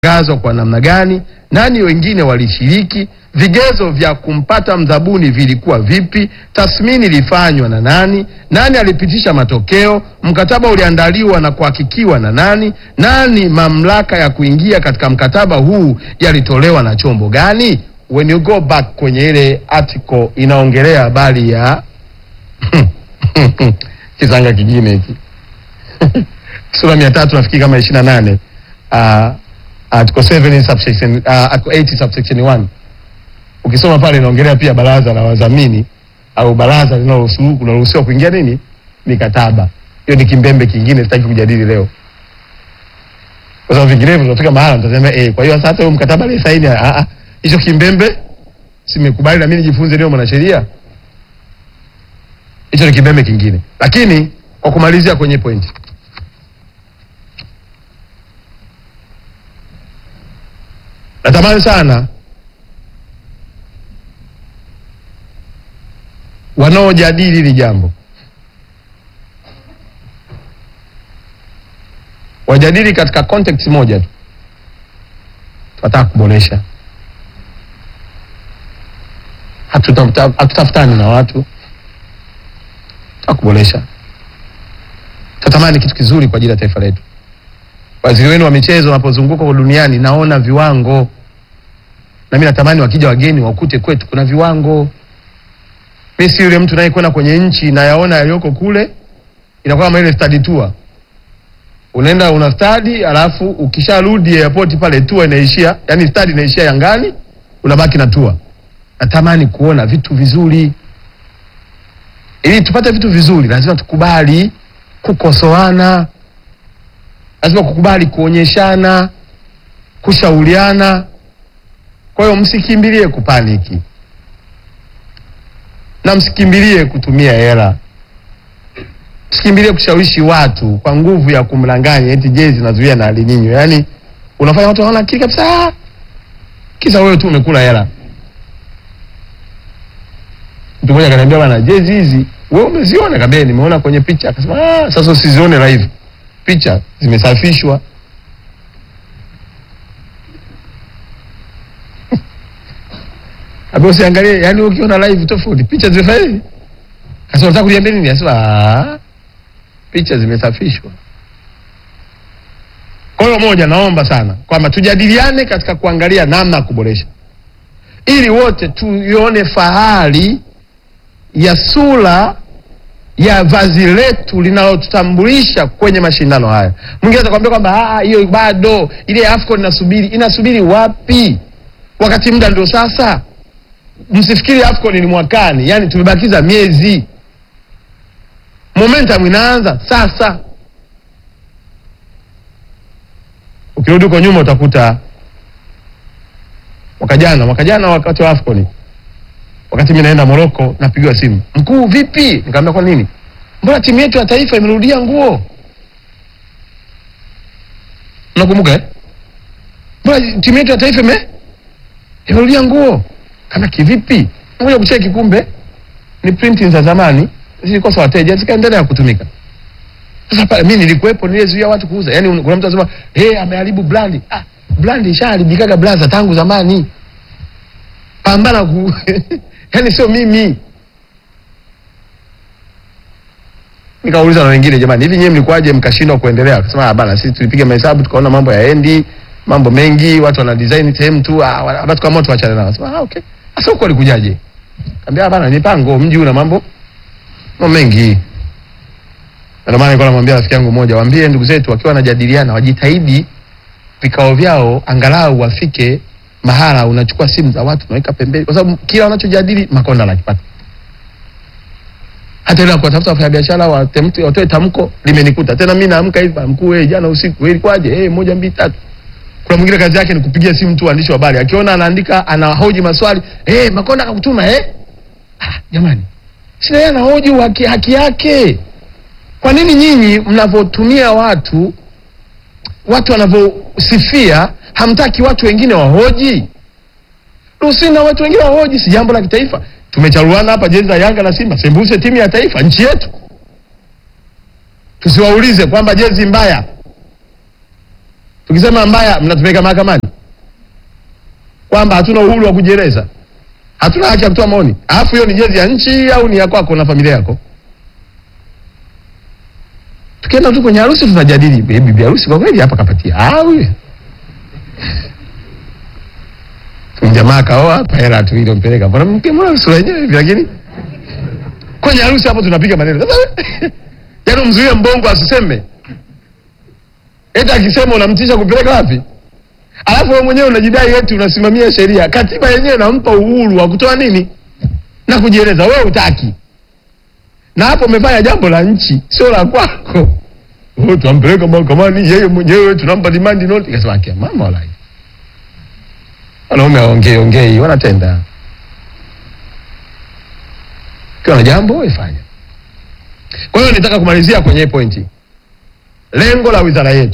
gazwa kwa namna gani, nani wengine walishiriki, vigezo vya kumpata mdhabuni vilikuwa vipi, tathmini ilifanywa na nani, nani alipitisha matokeo, mkataba uliandaliwa na kuhakikiwa na nani, nani mamlaka ya kuingia katika mkataba huu yalitolewa na chombo gani. When you go back kwenye ile article inaongelea habari ya kisanga kingine hiki sura mia tatu nafikiri kama ishirini na nane uh, article 7 in subsection uh, article 8 subsection 1 ukisoma pale inaongelea pia baraza la wadhamini au baraza linaloruhusu- linaloruhusiwa kuingia nini mikataba. Hiyo ni kimbembe kingine, sitaki kujadili leo, kwa sababu vinginevyo tunafika mahala mtasema eh, kwa hiyo sasa huyo mkataba ile saini, ah ah, hicho kimbembe simekubali na mimi nijifunze leo mwanasheria. Hicho ni kimbembe kingine, lakini kwa kumalizia kwenye point natamani sana wanaojadili hili jambo wajadili katika context moja tu, tunataka kuboresha. Hatuta- Hatutafutani na watu, tunataka kuboresha. Tunatamani kitu kizuri kwa ajili ya taifa letu. Waziri wenu wa michezo wanapozunguka kwa duniani, naona viwango, na mimi natamani wakija wageni wakute kwetu kuna viwango. Mi si yule mtu nayekwenda kwenye nchi na yaona yaliyoko kule, inakuwa kama ile study tour. Unaenda una study, alafu ukisharudi airport pale tour inaishia, yani study inaishia Yangani, unabaki na tour. Natamani kuona vitu vizuri. Ili tupate vitu vizuri, lazima tukubali kukosoana lazima kukubali kuonyeshana, kushauriana. Kwa hiyo msikimbilie kupaniki na msikimbilie kutumia hela, msikimbilie kushawishi watu kwa nguvu ya kumdanganya eti jezi zinazuia na alininyo. Yaani unafanya watu hawana akili kabisa, kisa wewe tu umekula hela. Mtu mmoja akaniambia, bana, jezi hizi wewe umeziona? Kaambia nimeona kwenye picha. Akasema ah, sasa usizione live picha zimesafishwa. Hapo usiangalie, yani ukiona live tofauti, picha zimefanya hivi. Sasa unataka kuniambia nini? Anasema ah, picha zimesafishwa. Kwa hiyo moja, naomba sana kwamba tujadiliane katika kuangalia namna ya kuboresha, ili wote tuione fahari ya sura ya vazi letu linalotutambulisha kwenye mashindano haya. Mwingine atakwambia kwamba "Ah, hiyo bado ile AFCON inasubiri. Inasubiri wapi? Wakati muda ndio sasa. Msifikiri AFCON ni mwakani, yani tumebakiza miezi. Momentum inaanza sasa. Ukirudi huko nyuma utakuta mwaka jana, mwaka jana wakati wa AFCON wakati mimi naenda Morocco napigiwa simu, mkuu, vipi? Nikamwambia kwa nini? Mbona timu yetu ya taifa imerudia nguo? Unakumbuka eh? Mbona timu yetu ya taifa ime imerudia nguo? Kama kivipi? Ngoja kucheki, kumbe ni printing za zamani zilikosa wateja zikaendelea kutumika. Sasa pale mimi nilikuwepo, nilizuia watu kuuza. Yaani kuna mtu anasema, "Eh, ameharibu brand." Ah, brand ishaharibikaga blaza tangu zamani. Pambana ku yaani sio mimi. Nikauliza na wengine, jamani, hivi nyewe mlikuwaje mkashindwa kuendelea? Akasema ah, bana, sisi tulipiga mahesabu tukaona mambo yaendi, mambo mengi, watu wana design sehemu tu, ah, hapa tukaamua tuachane nao. Akasema ah, okay. Sasa huko alikujaje? Kaambia bana, mipango, mji una mambo mambo mengi. Ndio maana nilikuwa namwambia rafiki yangu mmoja, waambie ndugu zetu wakiwa wanajadiliana wajitahidi vikao vyao angalau wafike mahala unachukua simu za watu unaweka pembeni, kwa sababu kila wanachojadili Makonda anakipata. Hata ile kuwatafuta wafanyabiashara watemte- watoe tamko limenikuta tena. Mimi naamka hivi, "Bwana mkuu, wewe jana usiku wewe ilikuwaje? Eh, moja mbili tatu. Kuna mwingine kazi yake ni kupigia simu tu waandishi wa habari, akiona anaandika anahoji maswali, eh, Makonda akakutuma eh? Ah, jamani, sina yeye anahoji haki, haki yake. Kwa nini nyinyi mnavyotumia watu watu wanavyosifia hamtaki watu wengine wahoji? Ruhusini na watu wengine wahoji, si jambo la kitaifa. Tumecharuana hapa jezi za Yanga na Simba, sembuse timu ya taifa, nchi yetu. Tusiwaulize kwamba jezi mbaya, Tukisema mbaya, mnatupeleka mahakamani kwamba hatuna uhuru wa kujieleza, hatuna haki ya kutoa maoni. Alafu hiyo ni jezi ya nchi au ni ya kwako na familia yako? Tukienda tu kwenye harusi tunajadili, "Eh, bibi harusi kwa kweli hapa kapatia au jamaa kaoa hapa hela tu ile mpeleka. Mbona mke mbona sura yenyewe hivi lakini kwenye harusi hapo tunapiga maneno. Sasa yaani mzuie mbongo asiseme. Eti akisema unamtisha kupeleka wapi? Alafu wewe mwenyewe unajidai eti unasimamia sheria. Katiba yenyewe inampa uhuru wa kutoa nini? Na kujieleza. Wewe utaki. Na hapo umefanya jambo la nchi, sio la kwako. Oh, tunampeleka mahakamani yeye mwenyewe tunampa demand note. Ikasema kia mama wala. Wanaume waongee ongei wanatenda. Kiwa na jambo wewe fanya. Kwa hiyo nitaka kumalizia kwenye hii pointi. Lengo la wizara yetu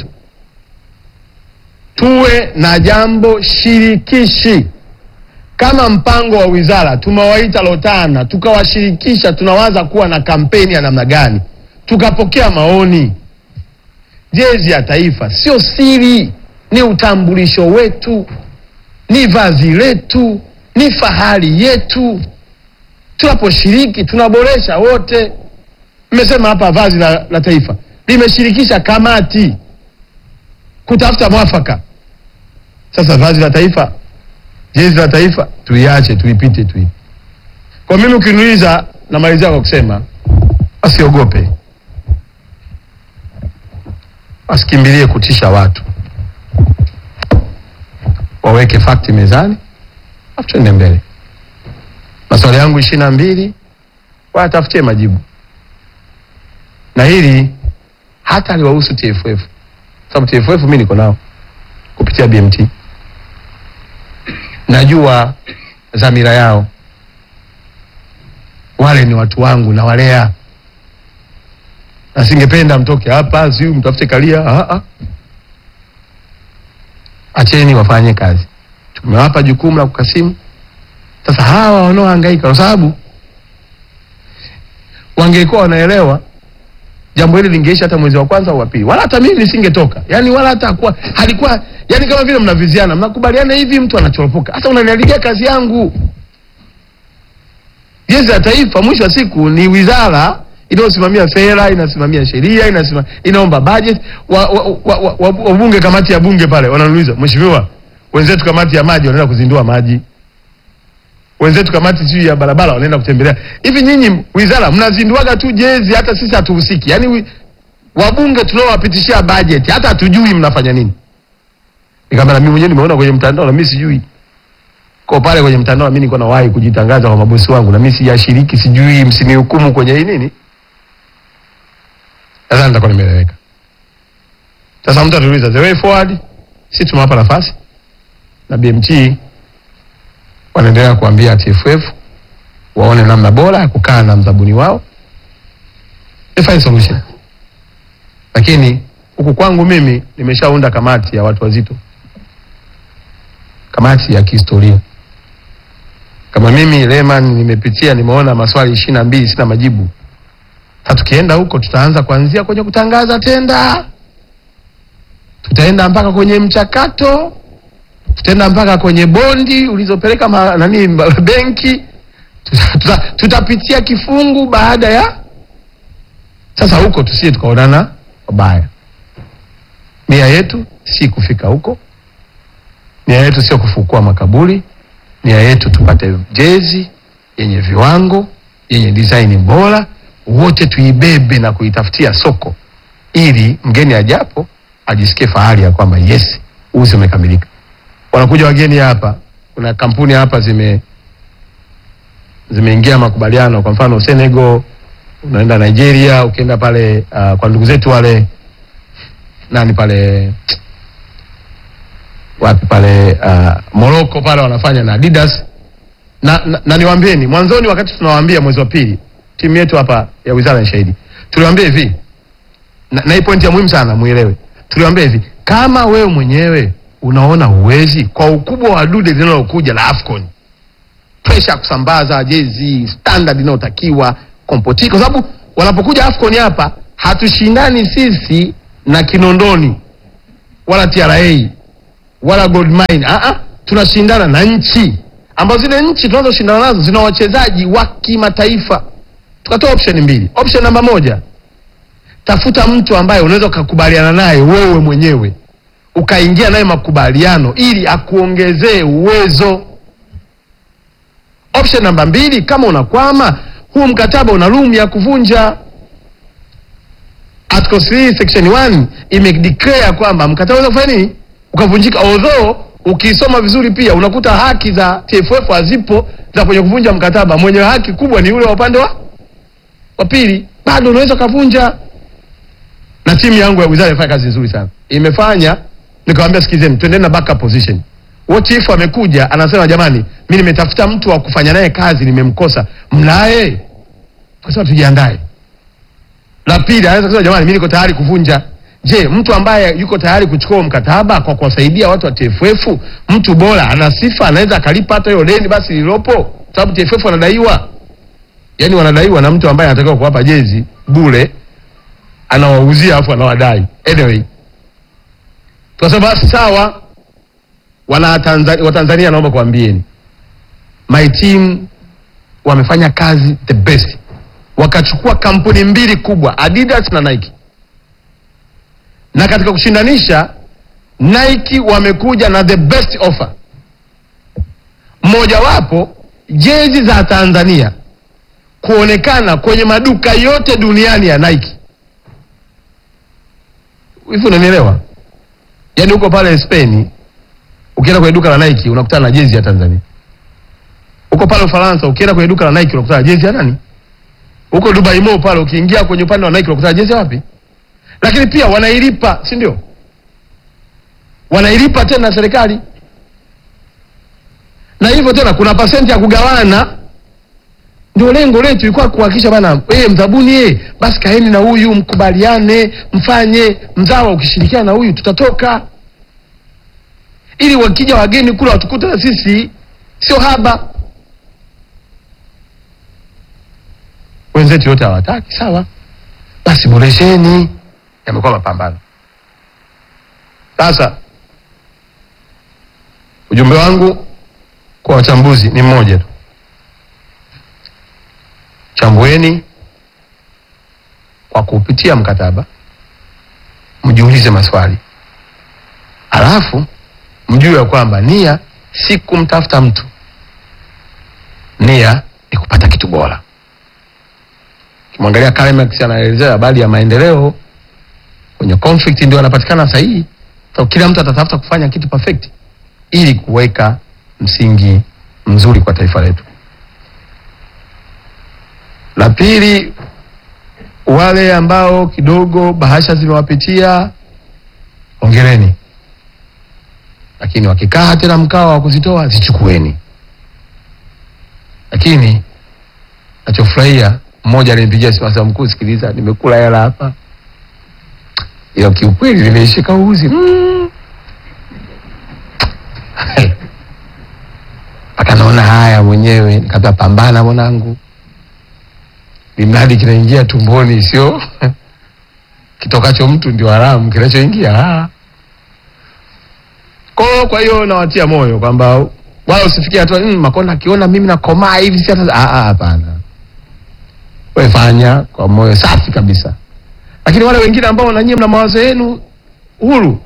tuwe na jambo shirikishi. Kama mpango wa wizara tumewaita Lotana, tukawashirikisha, tunawaza kuwa na kampeni ya namna gani, tukapokea maoni. Jezi ya taifa sio siri, ni utambulisho wetu, ni vazi letu, ni fahari yetu. Tunaposhiriki tunaboresha wote. Mmesema hapa vazi la, la taifa limeshirikisha kamati kutafuta mwafaka. Sasa vazi la taifa, jezi la taifa tuiache, tuipite tu. Kwa mimi ukiniuliza, namalizia kwa kusema asiogope, asikimbilie kutisha watu, waweke fakti mezani, afu tuende mbele. Maswali yangu ishirini na mbili watafutie majibu, na hili hata aliwahusu TFF sababu TFF mimi niko nao kupitia BMT, najua dhamira yao. Wale ni watu wangu na walea, na singependa mtoke hapa siu mtafute kalia. Ah, ah. Acheni wafanye kazi, tumewapa jukumu la kukasimu. Sasa hawa wanaohangaika, kwa sababu wangekuwa wanaelewa jambo hili lingeisha hata mwezi wa kwanza au wa pili, wala hata mimi nisingetoka. Yani wala hata kuwa halikuwa, yani kama vile mnaviziana, mnakubaliana hivi, mtu anachoropoka. Sasa unaniharibia kazi yangu. Jezi ya Taifa mwisho wa siku ni wizara inayosimamia sera, inasimamia sheria, inasima, inaomba budget. Wabunge wa, wa, wa, wa, wa kamati ya bunge pale wananiuliza, mheshimiwa, wenzetu kamati ya maji wanaenda kuzindua maji wenzetu kamati sijui ya barabara wanaenda kutembelea. Hivi nyinyi wizara mnazinduaga tu jezi, hata sisi hatuhusiki? Yaani wi- wabunge tunaowapitishia bajeti hata hatujui mnafanya nini. Nikamwambia mimi mwenyewe nimeona kwenye mtandao na mimi sijui. Kwa pale kwenye mtandao mimi niko nawahi kujitangaza kwa mabosi wangu na mimi sijashiriki, sijui, msinihukumu kwenye hii nini. Sasa nitakuwa nimeeleweka. Sasa mtu atuuliza the way forward, sisi tumewapa nafasi na BMT wanaendelea kuambia TFF waone namna bora ya kukaa na mzabuni wao to find solution. Lakini huku kwangu mimi nimeshaunda kamati ya watu wazito, kamati ya kihistoria. Kama mimi Lehman nimepitia, nimeona maswali ishirini na mbili sina majibu. Sasa tukienda huko, tutaanza kuanzia kwenye kutangaza tenda, tutaenda mpaka kwenye mchakato tutaenda mpaka kwenye bondi ulizopeleka ma, nani ma- benki tuta, tuta, tutapitia kifungu baada ya sasa. Huko tusije tukaonana wabaya. Nia yetu si kufika huko, nia yetu sio kufukua makaburi. Nia yetu tupate jezi yenye viwango, yenye design bora, wote tuibebe na kuitafutia soko, ili mgeni ajapo ajisikie fahari ya kwamba yes, uzi umekamilika wanakuja wageni hapa, kuna kampuni hapa zime zimeingia makubaliano. Kwa mfano Senegal, unaenda Nigeria, ukienda pale uh, kwa ndugu zetu wale nani pale wapi pale uh, Morocco pale wanafanya na Adidas na, na, na niwaambieni mwanzoni, wakati tunawaambia mwezi wa pili, timu yetu hapa ya wizara ni shahidi, tuliwaambia hivi na, na hii pointi ya muhimu sana muelewe. Tuliwaambia hivi, kama wewe mwenyewe unaona huwezi kwa ukubwa wa dude linalokuja la Afcon, presha ya kusambaza jezi standard inayotakiwa kompoti, kwa sababu wanapokuja Afcon hapa hatushindani sisi na Kinondoni wala TRA wala gold mine. Ah ah, tunashindana na nchi ambazo zile nchi tunazoshindana nazo zina wachezaji wa kimataifa. Tukatoa option mbili. Option namba moja, tafuta mtu ambaye unaweza ukakubaliana naye wewe mwenyewe ukaingia naye makubaliano ili akuongezee uwezo. Option namba mbili, kama unakwama, huu mkataba una room ya kuvunja. Article 3 section 1 imedeclare kwamba mkataba unaweza kufanya nini, ukavunjika. Although ukisoma vizuri pia unakuta haki za TFF hazipo za kwenye kuvunja mkataba. Mwenye haki kubwa ni yule wa upande wa wa pili, bado unaweza ukavunja. Na timu yangu ya wizara imefanya kazi nzuri sana, imefanya nikamwambia, sikizeni, twendeni na backup position. What if amekuja anasema, jamani, mimi nimetafuta mtu wa kufanya naye kazi, nimemkosa, mnaye? Tukasema tujiandae. La pili, anaweza kusema jamani, mimi niko tayari kuvunja. Je, mtu ambaye yuko tayari kuchukua mkataba kwa kuwasaidia watu wa TFF, mtu bora, ana sifa, anaweza akalipa hata hiyo deni basi lilopo, sababu TFF wanadaiwa, yaani wanadaiwa na mtu ambaye anatakiwa kuwapa jezi bure, anawauzia afu anawadai. Anyway, tukasema basi sawa. Wana Tanzania, Watanzania, naomba kuambieni my team wamefanya kazi the best, wakachukua kampuni mbili kubwa Adidas na Nike, na katika kushindanisha Nike wamekuja na the best offer. Mmojawapo jezi za Tanzania kuonekana kwenye maduka yote duniani ya Nike. Hivi unanielewa? Yaani huko pale Spain ukienda kwenye duka la Nike unakutana na jezi ya Tanzania. Huko pale Ufaransa ukienda kwenye duka la Nike unakutana na jezi ya nani? Huko Dubai Mall pale ukiingia kwenye upande wa Nike unakutana na jezi ya wapi? Lakini pia wanailipa, si ndio? Wanailipa tena serikali. Na hivyo tena kuna pasenti ya kugawana. Ndio lengo letu ilikuwa kuhakikisha bana, eh, mzabuni eh, basi kaeni na huyu mkubaliane, mfanye mzawa, ukishirikiana na huyu tutatoka ili wakija wageni kula watukute na sisi sio haba. Wenzetu yote hawataki, sawa, basi boresheni. Yamekuwa mapambano. Sasa ujumbe wangu kwa wachambuzi ni mmoja tu, chambueni kwa kupitia mkataba, mjiulize maswali alafu mjue ya kwamba nia si kumtafuta mtu, nia ni kupata kitu bora. Kimwangalia Karl Marx anaelezea habari ya maendeleo kwenye conflict, ndio anapatikana sahihi. So, kila mtu atatafuta kufanya kitu perfect ili kuweka msingi mzuri kwa taifa letu. La pili, wale ambao kidogo bahasha zimewapitia, ongereni lakini wakikaa tena mkao wa kuzitoa zichukueni. Lakini nachofurahia mmoja alinipigia simu akasema, mkuu, sikiliza, nimekula hela hapa, ila kiukweli nimeishika uzi mm. mpaka naona haya mwenyewe. Nikamwambia pambana mwanangu, limradi kinaingia tumboni, sio kitokacho mtu ndio haramu, kinachoingia ah. Kwa kwa hiyo nawatia moyo kwamba wala usifikie hatua mm, Makonda akiona mimi nakomaa hivi si hata ah, ah, hapana. Wewe fanya kwa moyo safi kabisa, lakini wale wengine ambao na nyinyi mna mawazo yenu huru,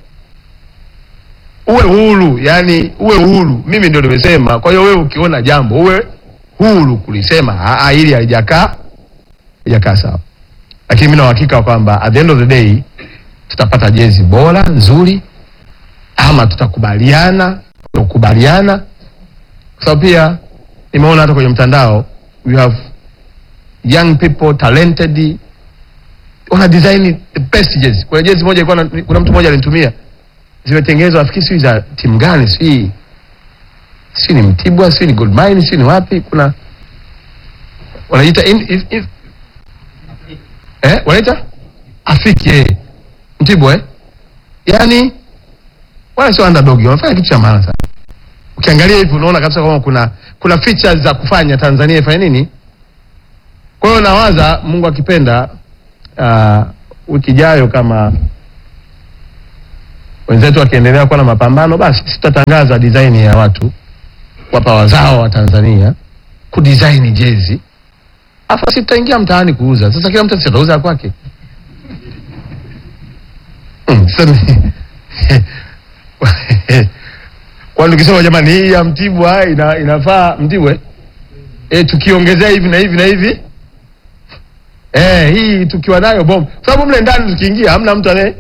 uwe huru, yani uwe huru. Mimi ndio nimesema. Kwa hiyo wewe ukiona jambo uwe huru kulisema, ah, ah, ili halijakaa halijakaa sawa, lakini mimi na uhakika kwamba at the end of the day tutapata jezi bora nzuri ama tutakubaliana kukubaliana, kwa sababu pia nimeona hata kwenye mtandao we have young people talented, wana design the best jezi. Kuna jezi moja ilikuwa na- kuna mtu mmoja alinitumia, zimetengenezwa nafikiri sijui za timu gani, sijui sijui ni Mtibwa, sijui ni Gold Mine, sijui ni wapi, kuna wanaita in, in, in, eh, wanaita Afiki eh, Mtibwa eh, yani wala sio underdog, wanafanya kitu cha maana sana. Ukiangalia hivi unaona kabisa kama kuna kuna features za kufanya Tanzania ifanye nini. Kwa hiyo nawaza Mungu akipenda, uh, wiki ijayo kama wenzetu wakiendelea kuwa na mapambano, basi sisi tutatangaza design ya watu wapa wazao wa Tanzania kudesign jezi, afu sisi tutaingia mtaani kuuza. Sasa kila mtu atauza kwake. Mm, sasa ni- kwa tukisema jamani, hii ya Mtibwa ina, inafaa Mtibwe eh, tukiongezea hivi na hivi na hivi eh, hii tukiwa nayo bomu, kwa sababu mle ndani tukiingia hamna mtu anaye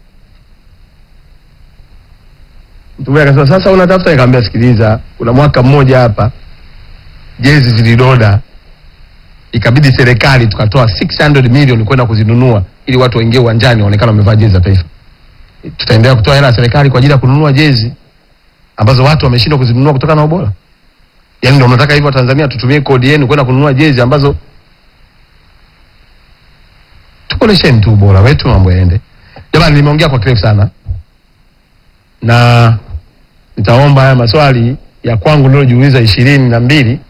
mtu mmoja akasema sasa unatafuta, nikamwambia sikiliza, kuna mwaka mmoja hapa jezi zilidoda, ikabidi serikali tukatoa 600 milioni kwenda kuzinunua ili watu waingie uwanjani waonekane wamevaa jezi za taifa. Tutaendelea kutoa hela ya serikali kwa ajili ya kununua jezi ambazo watu wameshindwa kuzinunua kutokana na ubora. Yaani ndio mnataka hivyo Tanzania tutumie kodi yenu kwenda kununua jezi ambazo tukolesheni tu ubora wetu, mambo yaende. Jamani, nimeongea kwa kirefu sana na nitaomba haya maswali ya kwangu nilojiuliza ishirini na mbili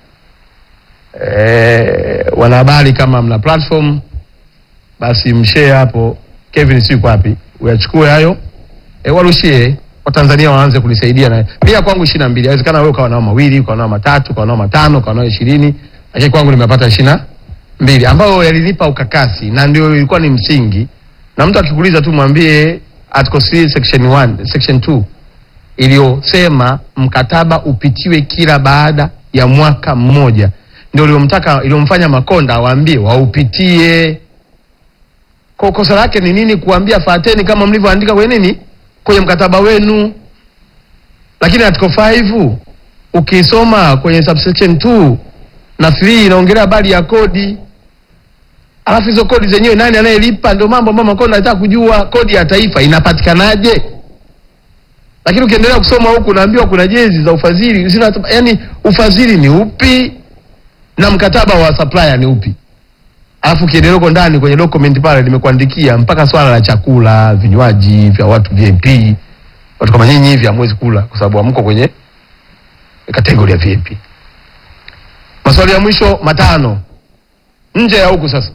e, wanahabari kama mna platform basi mshare hapo. Kevin si yuko wapi, uyachukue hayo e, warushie Watanzania waanze kunisaidia na pia kwangu ishirini na mbili. Inawezekana wewe ukawa nao mawili, ukawa nao matatu, ukawa nao matano, ukawa nao ishirini, lakini kwangu nimepata ishirini na mbili ambayo yalinipa ukakasi na ndio ilikuwa ni msingi. Na mtu akikuuliza tu mwambie article 3 section 1 section 2 iliyosema mkataba upitiwe kila baada ya mwaka mmoja, ndio iliyomtaka iliyomfanya Makonda awaambie waupitie. Kwa kosa lake ni nini? Kuambia fateni kama mlivyoandika kwenye nini, kwenye mkataba wenu. Lakini article 5 ukisoma kwenye subsection 2 na 3 inaongelea habari ya kodi, alafu hizo kodi zenyewe nani anayelipa? Ndio mambo ambayo Makonda anataka kujua, kodi ya taifa inapatikanaje? lakini ukiendelea kusoma huku unaambiwa kuna jezi za ufadhili zina, yani ufadhili ni upi na mkataba wa supplier ni upi? Alafu ukiendelea huko ndani kwenye document pale nimekuandikia mpaka swala la chakula, vinywaji vya watu VIP. Watu kama nyinyi hivi hamwezi kula kwa sababu hamko kwenye kategori ya VIP. Maswali ya mwisho matano nje ya huku sasa.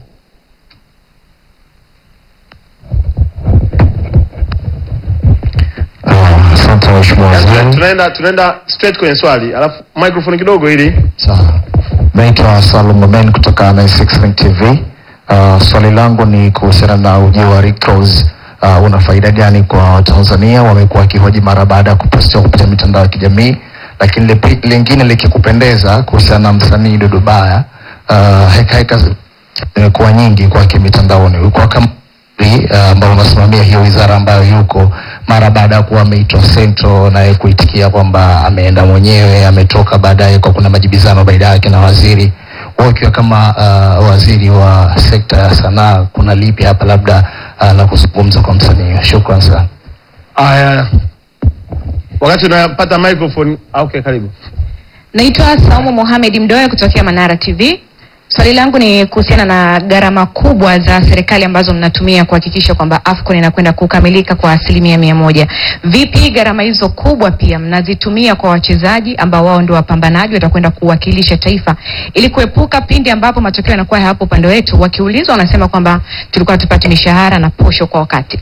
Ah, Asante mheshimiwa waziri. Tunaenda tunaenda straight kwenye swali, alafu microphone kidogo ili Sawa. Naitwa Salum Momen kutoka 969 TV. Uh, swali langu ni kuhusiana na ujio wa Rick Ross. Uh, una faida gani kwa Watanzania? Wamekuwa wakihoji mara baada ya kupostiwa kupitia mitandao ya kijamii, lakini lipi- lingine likikupendeza kuhusiana na msanii Dudu Baya. Uh, heka heka zimekuwa nyingi kwake mitandaoni. Ulikuwa kama uh, ambao unasimamia hiyo wizara ambayo yuko mara baada ya kuwa ameitwa Central naye kuitikia kwamba ameenda mwenyewe, ametoka baadaye kwa kuna majibizano baina yake na waziri. Wewe ukiwa kama uh, waziri wa sekta ya sanaa, kuna lipi hapa labda uh, la kuzungumza kwa msanii? Shukran sana. Aya, wakati unapata microphone. ah, Okay, karibu. Naitwa Saumu Mohamed Mdoe kutokea Manara TV. Swali langu ni kuhusiana na gharama kubwa za serikali ambazo mnatumia kuhakikisha kwamba AFCON inakwenda kukamilika kwa asilimia mia moja. Vipi gharama hizo kubwa pia mnazitumia kwa wachezaji ambao wao ndio wapambanaji watakwenda kuwakilisha taifa ili kuepuka pindi ambapo matokeo yanakuwa hapo upande wetu, wakiulizwa wanasema kwamba tulikuwa tupate mishahara na posho kwa wakati.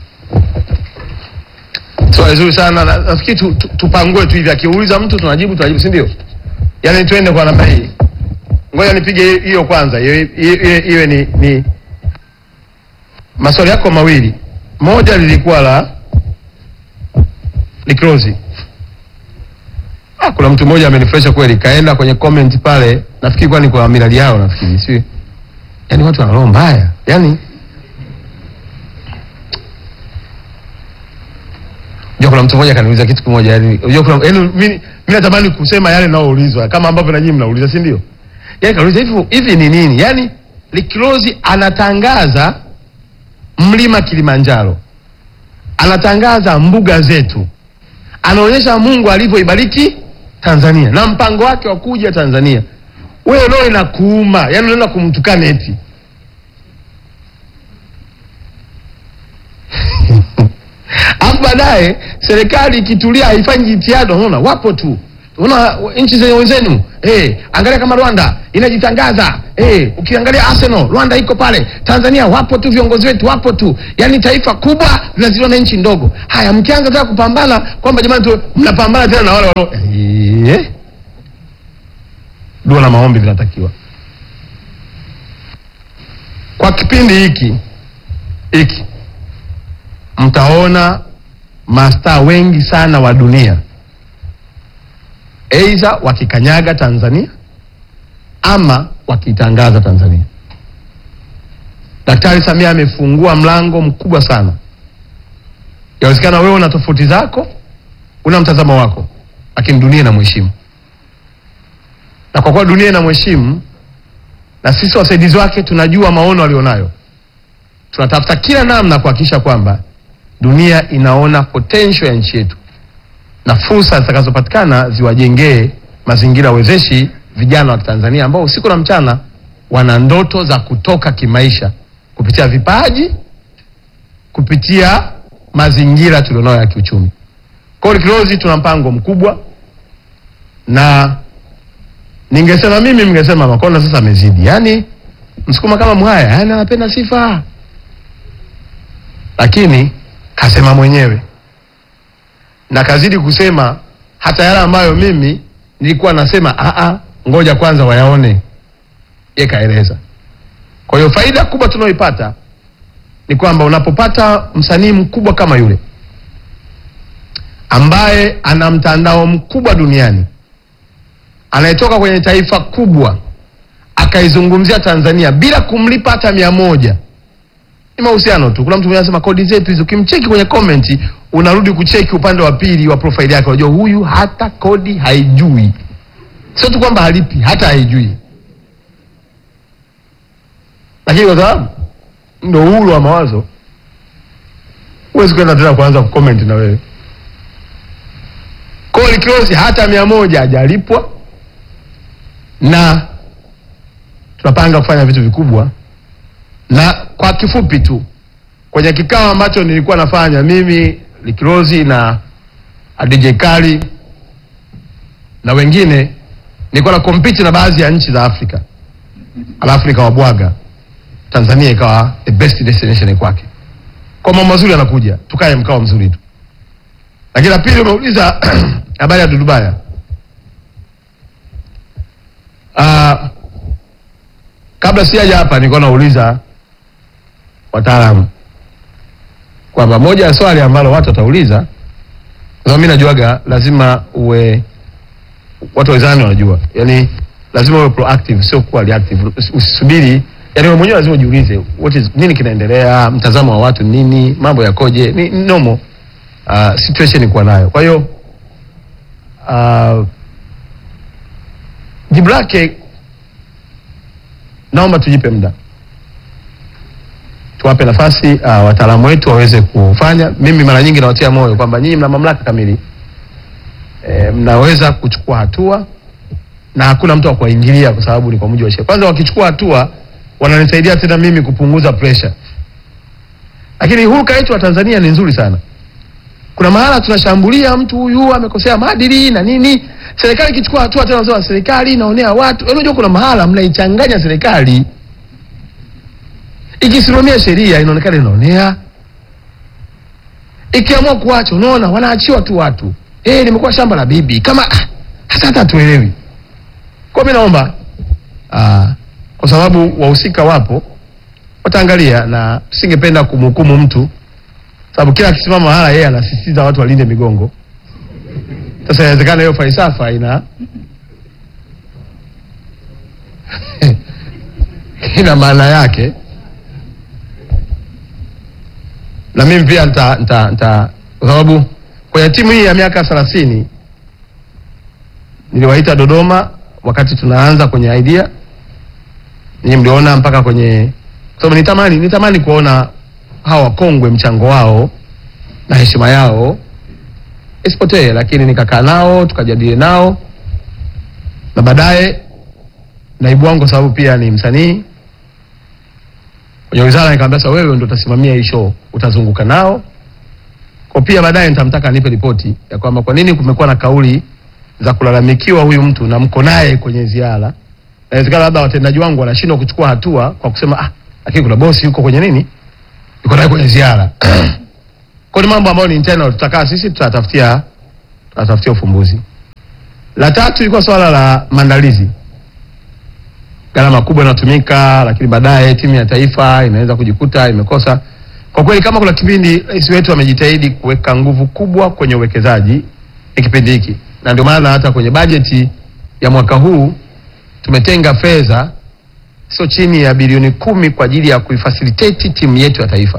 Swali zuri sana. na- Nafikiri tu, tu, tupangue tu hivi, akiuliza mtu tunajibu, tunajibu, si ndio? Yaani tuende kwa namna hii. Ngoja nipige hiyo kwanza, hiyo hiyo- hiyo- iwe ni, ni maswali yako mawili. Moja lilikuwa la likrozi. Ah, kuna mtu mmoja amenifurahisha kweli, kaenda kwenye comment pale, nafikiri kwani kwa miradi yao, nafikiri si yaani watu wana roho mbaya yaani Unajua kuna mtu mmoja kaniuliza kitu kimoja yani, unajua kuna yani mimi mimi natamani kusema yale naoulizwa kama ambavyo na nyinyi mnauliza, si ndio? Yaani kauliza hivi hivi ni nini? Yaani Likrozi anatangaza mlima Kilimanjaro. Anatangaza mbuga zetu. Anaonyesha Mungu alivyoibariki Tanzania na mpango wake wa kuja Tanzania. Wewe leo inakuuma, yaani unaenda kumtukana eti. Alafu baadaye serikali ikitulia haifanyi jitihada, unaona wapo tu Unaona nchi zenye wenzenu eh, angalia kama Rwanda inajitangaza eh, ukiangalia Arsenal Rwanda iko pale, Tanzania wapo tu, viongozi wetu wapo tu, yani taifa kubwa linazidiwa na nchi ndogo. Haya, mkianza tena kupambana kwamba jamani tu mnapambana tena na wale wale eh, dua na maombi vinatakiwa kwa kipindi hiki hiki mtaona mastaa wengi sana wa dunia aidha wakikanyaga Tanzania ama wakitangaza Tanzania. Daktari Samia amefungua mlango mkubwa sana. Yawezekana wewe una tofauti zako, una mtazamo wako, lakini dunia inamheshimu, na kwa kuwa dunia inamheshimu na sisi wasaidizi wake tunajua maono alionayo, tunatafuta kila namna kuhakikisha kwamba dunia inaona potential ya nchi yetu na fursa zitakazopatikana ziwajengee mazingira wezeshi vijana wa Tanzania ambao usiku na mchana wana ndoto za kutoka kimaisha kupitia vipaji, kupitia mazingira tulionayo ya kiuchumi. Kwa hiyo Kilozi tuna mpango mkubwa, na ningesema mimi, mngesema Makonda sasa amezidi, yaani Msukuma kama Mhaya, yaani anapenda sifa, lakini kasema mwenyewe na kazidi kusema hata yale ambayo mimi nilikuwa nasema a ngoja kwanza wayaone, yeye kaeleza. Kwa hiyo faida kubwa tunayoipata ni kwamba unapopata msanii mkubwa kama yule ambaye ana mtandao mkubwa duniani anayetoka kwenye taifa kubwa akaizungumzia Tanzania bila kumlipa hata mia moja ni mahusiano tu. Kuna mtu mmoja anasema kodi zetu hizo, ukimcheki kwenye comment unarudi kucheki upande wa pili wa profile yake, unajua huyu hata kodi haijui. Sio tu kwamba halipi, hata haijui. Lakini kwa sababu ndio uhuru wa mawazo, huwezi kwenda tena kuanza kucomment na wewe. Koli close hata mia moja hajalipwa, na tunapanga kufanya vitu vikubwa na kwa kifupi tu kwenye kikao ambacho nilikuwa nafanya mimi Likirozi na DJ Kali na wengine, nilikuwa na compete na baadhi ya nchi za Afrika, alafu nikawabwaga Tanzania ikawa the best destination kwake. Kwa mambo mazuri yanakuja, tukae mkao mzuri tu. Lakini la pili, umeuliza habari ya Dudubaya. Uh, kabla sijaja hapa nilikuwa nauliza wataalamu kwamba moja ya swali ambalo watu watauliza, kwa sababu mimi najuaga lazima uwe, watu wezani wanajua, yani lazima uwe proactive, sio kuwa reactive. Usisubiri, yani wewe mwenyewe lazima ujiulize what is nini kinaendelea, mtazamo wa watu nini, mambo yakoje, ni ni normal uh, situation kuwa nayo. Kwa hiyo uh, jibu lake naomba tujipe muda tuwape nafasi uh, wataalamu wetu waweze kufanya. Mimi mara nyingi nawatia moyo kwamba nyinyi mna mamlaka kamili e, mnaweza kuchukua hatua na hakuna mtu wa kuwaingilia kwa sababu ni kwa mujibu wa sheria. Kwanza wakichukua hatua wananisaidia tena mimi kupunguza pressure, lakini hulka yetu wa Tanzania ni nzuri sana. Kuna mahala tunashambulia mtu huyu amekosea maadili na nini, serikali ikichukua hatua tena wanasema serikali inaonea watu. Unajua kuna mahala mnaichanganya serikali ikisimamia sheria inaonekana inaonea, ikiamua kuacha, unaona wanaachiwa tu watu. Eh, limekuwa shamba la bibi kama ah, hasa hata tuelewi. Kwa mimi naomba ah, kwa sababu wahusika wapo, wataangalia, na tusingependa kumhukumu mtu, sababu kila akisimama mahala yeye anasisitiza watu walinde migongo. Sasa inawezekana hiyo falsafa ina ina maana yake na mimi pia nita, nita, nita kwa sababu kwenye timu hii ya miaka thelathini niliwaita Dodoma wakati tunaanza kwenye idea, ninyi mliona mpaka kwenye, kwa sababu nitamani nitamani kuona hawa wakongwe mchango wao na heshima yao isipotee, lakini nikakaa nao tukajadili nao, na baadaye naibu wangu, kwa sababu pia ni msanii kwenye wizara nikamwambia, sasa wewe ndio utasimamia hii show, utazunguka nao kwa pia. Baadaye nitamtaka anipe ripoti ya kwamba kwa nini kumekuwa na kauli za kulalamikiwa huyu mtu na mko naye kwenye ziara, inawezekana labda watendaji wangu wanashindwa kuchukua hatua kwa kusema ah, lakini kuna bosi yuko kwenye nini, yuko naye kwenye ziara. Kwa ni mambo ambayo ni internal, tutakaa sisi tutatafutia tutatafutia ufumbuzi. La tatu ilikuwa swala la maandalizi, gharama kubwa inatumika, lakini baadaye timu ya taifa inaweza kujikuta imekosa. Kwa kweli, kama kuna kipindi rais wetu amejitahidi kuweka nguvu kubwa kwenye uwekezaji, ni kipindi hiki, na ndio maana hata kwenye bajeti ya mwaka huu tumetenga fedha sio chini ya bilioni kumi kwa ajili ya kuifacilitate timu yetu ya taifa,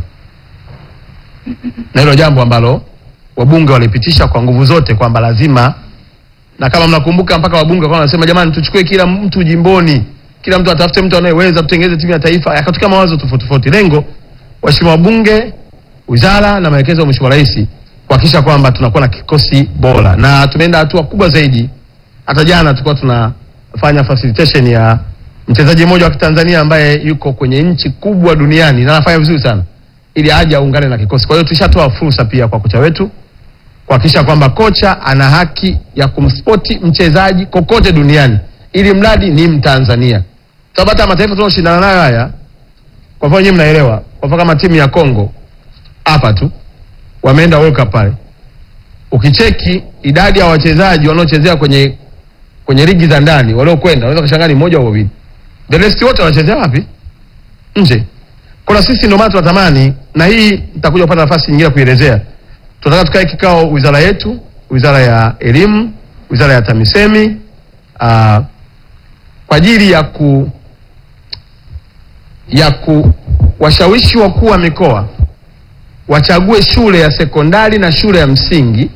na hilo jambo ambalo wabunge walipitisha kwa nguvu zote kwamba lazima, na kama mnakumbuka, mpaka wabunge kwa wanasema jamani, tuchukue kila mtu jimboni, kila mtu atafute mtu anayeweza, tutengeze timu ya taifa. Yakatoka mawazo tofauti tofauti. Lengo waheshimiwa wabunge, wizara na maelekezo ya Mheshimiwa Rais kuhakikisha kwamba tunakuwa na kikosi bora, na tumeenda hatua kubwa zaidi. Hata jana tulikuwa tunafanya facilitation ya mchezaji mmoja wa Kitanzania ambaye yuko kwenye nchi kubwa duniani na anafanya vizuri sana, ili aje aungane na kikosi. Kwa hiyo tushatoa fursa pia kwa kocha wetu kuhakikisha kwamba kocha ana haki ya kumspoti mchezaji kokote duniani, ili mradi ni Mtanzania. Sababu hata mataifa tunaoshindana nayo haya, kwa mfano nyinyi mnaelewa, kwa mfano kama timu ya Kongo hapa tu wameenda World Cup pale, ukicheki idadi ya wachezaji wanaochezea kwenye kwenye ligi za ndani waliokwenda, unaweza kushangaa ni mmoja au wawili, the rest wote wanachezea wapi? Nje. Kuna sisi ndio maana tunatamani, na hii nitakuja kupata nafasi nyingine ya kuelezea. Tunataka tukae kikao wizara yetu, wizara ya elimu, wizara ya TAMISEMI aa, kwa ajili ya ku ya kuwashawishi wakuu wa mikoa wachague shule ya sekondari na shule ya msingi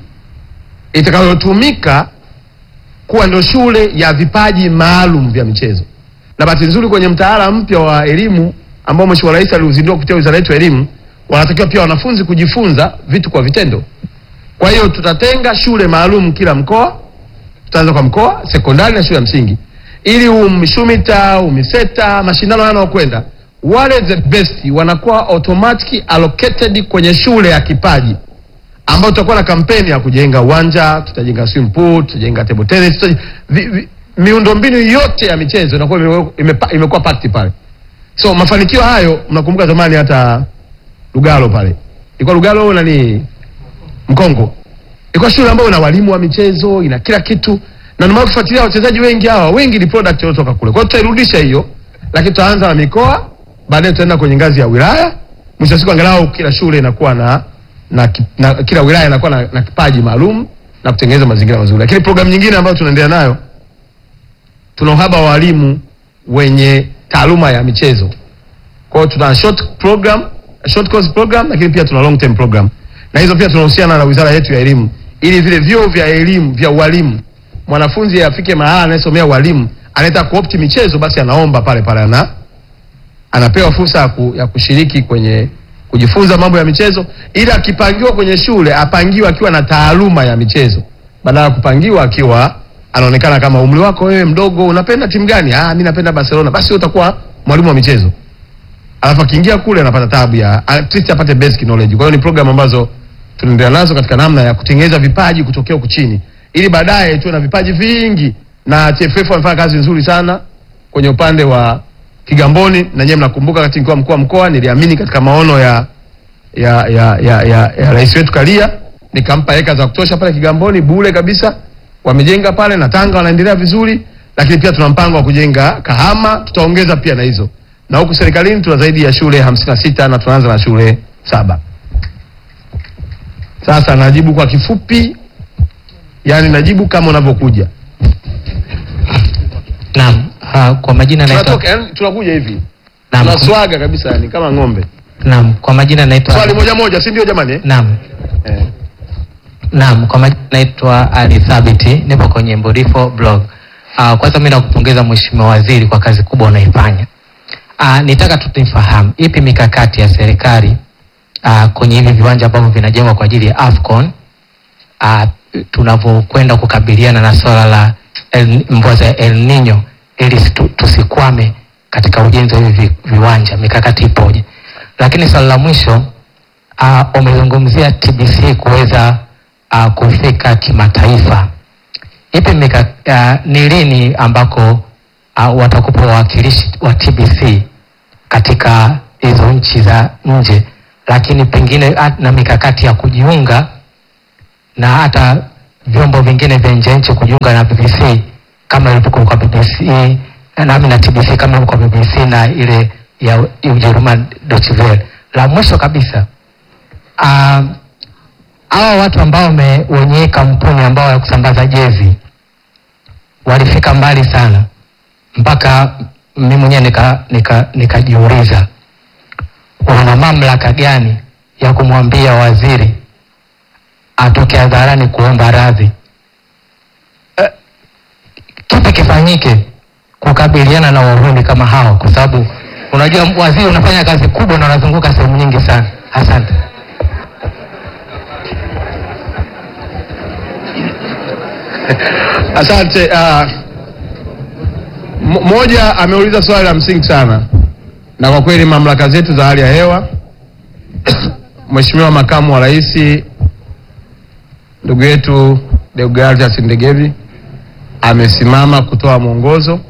itakayotumika kuwa ndio shule ya vipaji maalum vya michezo. Na bahati nzuri kwenye mtaala mpya wa elimu ambao Mheshimiwa Rais aliuzindua kupitia wizara yetu ya elimu, wanatakiwa pia wanafunzi kujifunza vitu kwa vitendo. Kwa hiyo tutatenga shule maalum kila mkoa, tutaanza kwa mkoa, sekondari na shule ya msingi, ili UMSHUMITA, UMISETA, mashindano yanayokwenda, wale the best wanakuwa automatic allocated kwenye shule ya kipaji ambao tutakuwa na kampeni ya kujenga uwanja, tutajenga swimming pool, tutajenga table tennis, tutajenga, vi, vi, miundombinu yote ya michezo inakuwa ime- imepa- imekuwa packed pale. So mafanikio hayo, mnakumbuka zamani hata Lugalo pale ilikuwa Lugalo nani Mkongo, ilikuwa shule ambayo ina walimu wa michezo, ina kila kitu, na ndio maana kufuatilia wachezaji wengi hawa, wengi ni product waliotoka kule. Kwa hiyo tutairudisha hiyo, lakini tutaanza na mikoa, baadaye tutaenda kwenye ngazi ya wilaya. Mwisho wa siku angalau kila shule inakuwa na na, ki- na kila wilaya inakuwa na, na kipaji maalum na kutengeneza mazingira mazuri. Lakini programu nyingine ambayo tunaendelea nayo, tuna uhaba wa walimu wenye taaluma ya michezo. Kwa hiyo tuna short program, short course program, lakini pia tuna long term program, na hizo pia tunahusiana na wizara yetu ya elimu, ili vile vyuo vya elimu vya ualimu, mwanafunzi afike mahala anayesomea ualimu, anataka kuopti michezo, basi anaomba pale pale ana anapewa fursa ya, ku, ya kushiriki kwenye kujifunza mambo ya michezo, ili akipangiwa kwenye shule apangiwe akiwa na taaluma ya michezo, badala ya kupangiwa akiwa anaonekana kama umri wako wewe mdogo, unapenda timu gani? Ah, mimi napenda Barcelona. Basi wewe utakuwa mwalimu wa michezo, alafu akiingia kule anapata tabu ya at least apate basic knowledge. Kwa hiyo ni program ambazo tunaendelea nazo katika namna ya kutengeneza vipaji kutokea huku chini, ili baadaye tuwe na vipaji vingi, na TFF wamefanya kazi nzuri sana kwenye upande wa Kigamboni na nyewe mnakumbuka, wakati nikiwa mkuu wa mkoa niliamini katika maono ya ya ya ya, ya, ya rais wetu Karia, nikampa eka za kutosha pale Kigamboni bure kabisa, wamejenga pale na Tanga wanaendelea vizuri, lakini pia tuna mpango wa kujenga Kahama, tutaongeza pia na hizo, na huku serikalini tuna zaidi ya shule hamsini na sita na tunaanza na shule saba. Sasa najibu kwa kifupi, yani najibu kama unavyokuja, Naam, ah, kwa majina naitwa tunatoka yani tunakuja hivi Naam, tunaswaga kabisa, yani kama ng'ombe. Naam, kwa majina naitwa Swali moja moja, si ndio jamani? eh? Naam. Eh. Naam, kwa majina naitwa Ali Thabiti, nipo kwenye Mbodifo blog. Uh, kwanza mimi nakupongeza Mheshimiwa Waziri kwa kazi kubwa unaifanya. Uh, nitaka tu tuifahamu ipi mikakati ya serikali uh, kwenye hivi viwanja ambavyo vinajengwa kwa ajili ya Afcon uh, tunavyokwenda kukabiliana na swala la El, mvua za El Nino ili situ- tusikwame katika ujenzi wa hivi vi- viwanja, mikakati ipoje? Lakini swali la mwisho uh, umezungumzia TBC kuweza uh, kufika kimataifa. ipi mika, uh, ni lini ambako uh, watakupa wawakilishi wa TBC katika hizo nchi za nje, lakini pengine ah, na mikakati ya kujiunga na hata vyombo vingine vya nje nchi kujiunga na BBC kama ilivyokuwa kwa BBC nami na TBC kama ilivyokuwa kwa BBC na ile ya Ujerumani Deutsche Welle. La mwisho kabisa ah, hawa watu ambao wame- wenye kampuni ambao ya kusambaza jezi walifika mbali sana mpaka mimi mwenyewe nika nika nikajiuliza wana mamlaka gani ya kumwambia waziri atoke hadharani kuomba radhi Eh, kipi kifanyike kukabiliana na wahuni kama hao kwa sababu unajua waziri unafanya kazi kubwa na unazunguka sehemu nyingi sana asante Asante. Uh, m- moja ameuliza swali la msingi sana, na kwa kweli mamlaka zetu za hali ya hewa Mheshimiwa Makamu wa Rais ndugu yetu Deogratias Ndegevi amesimama kutoa mwongozo,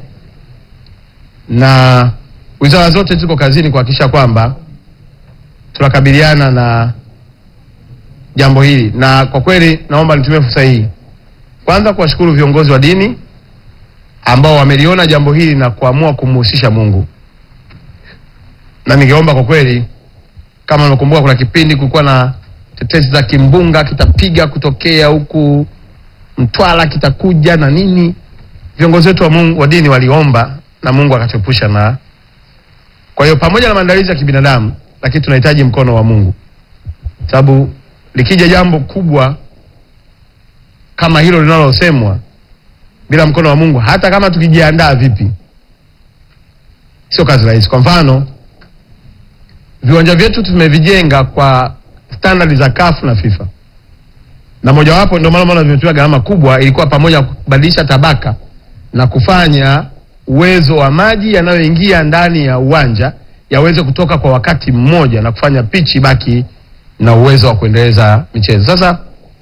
na wizara zote ziko kazini kuhakikisha kwamba tunakabiliana na jambo hili, na kwa kweli naomba nitumie fursa hii kwanza kuwashukuru viongozi wa dini ambao wameliona jambo hili na kuamua kumhusisha Mungu, na ningeomba kwa kweli, kama unakumbuka, kuna kipindi kulikuwa na tetesi za kimbunga kitapiga kutokea huku Mtwara kitakuja na nini. Viongozi wetu wa Mungu wa dini waliomba na Mungu akatuepusha na. Kwa hiyo pamoja na maandalizi ya kibinadamu, lakini tunahitaji mkono wa Mungu, sababu likija jambo kubwa kama hilo linalosemwa bila mkono wa Mungu, hata kama tukijiandaa vipi, sio kazi rahisi. Kwa mfano, viwanja vyetu tumevijenga kwa standard za CAF na FIFA, na mojawapo ndio maana maana vimetumia gharama kubwa, ilikuwa pamoja na kubadilisha tabaka na kufanya uwezo wa maji yanayoingia ndani ya uwanja yaweze kutoka kwa wakati mmoja na kufanya pichi baki na uwezo wa kuendeleza michezo. Sasa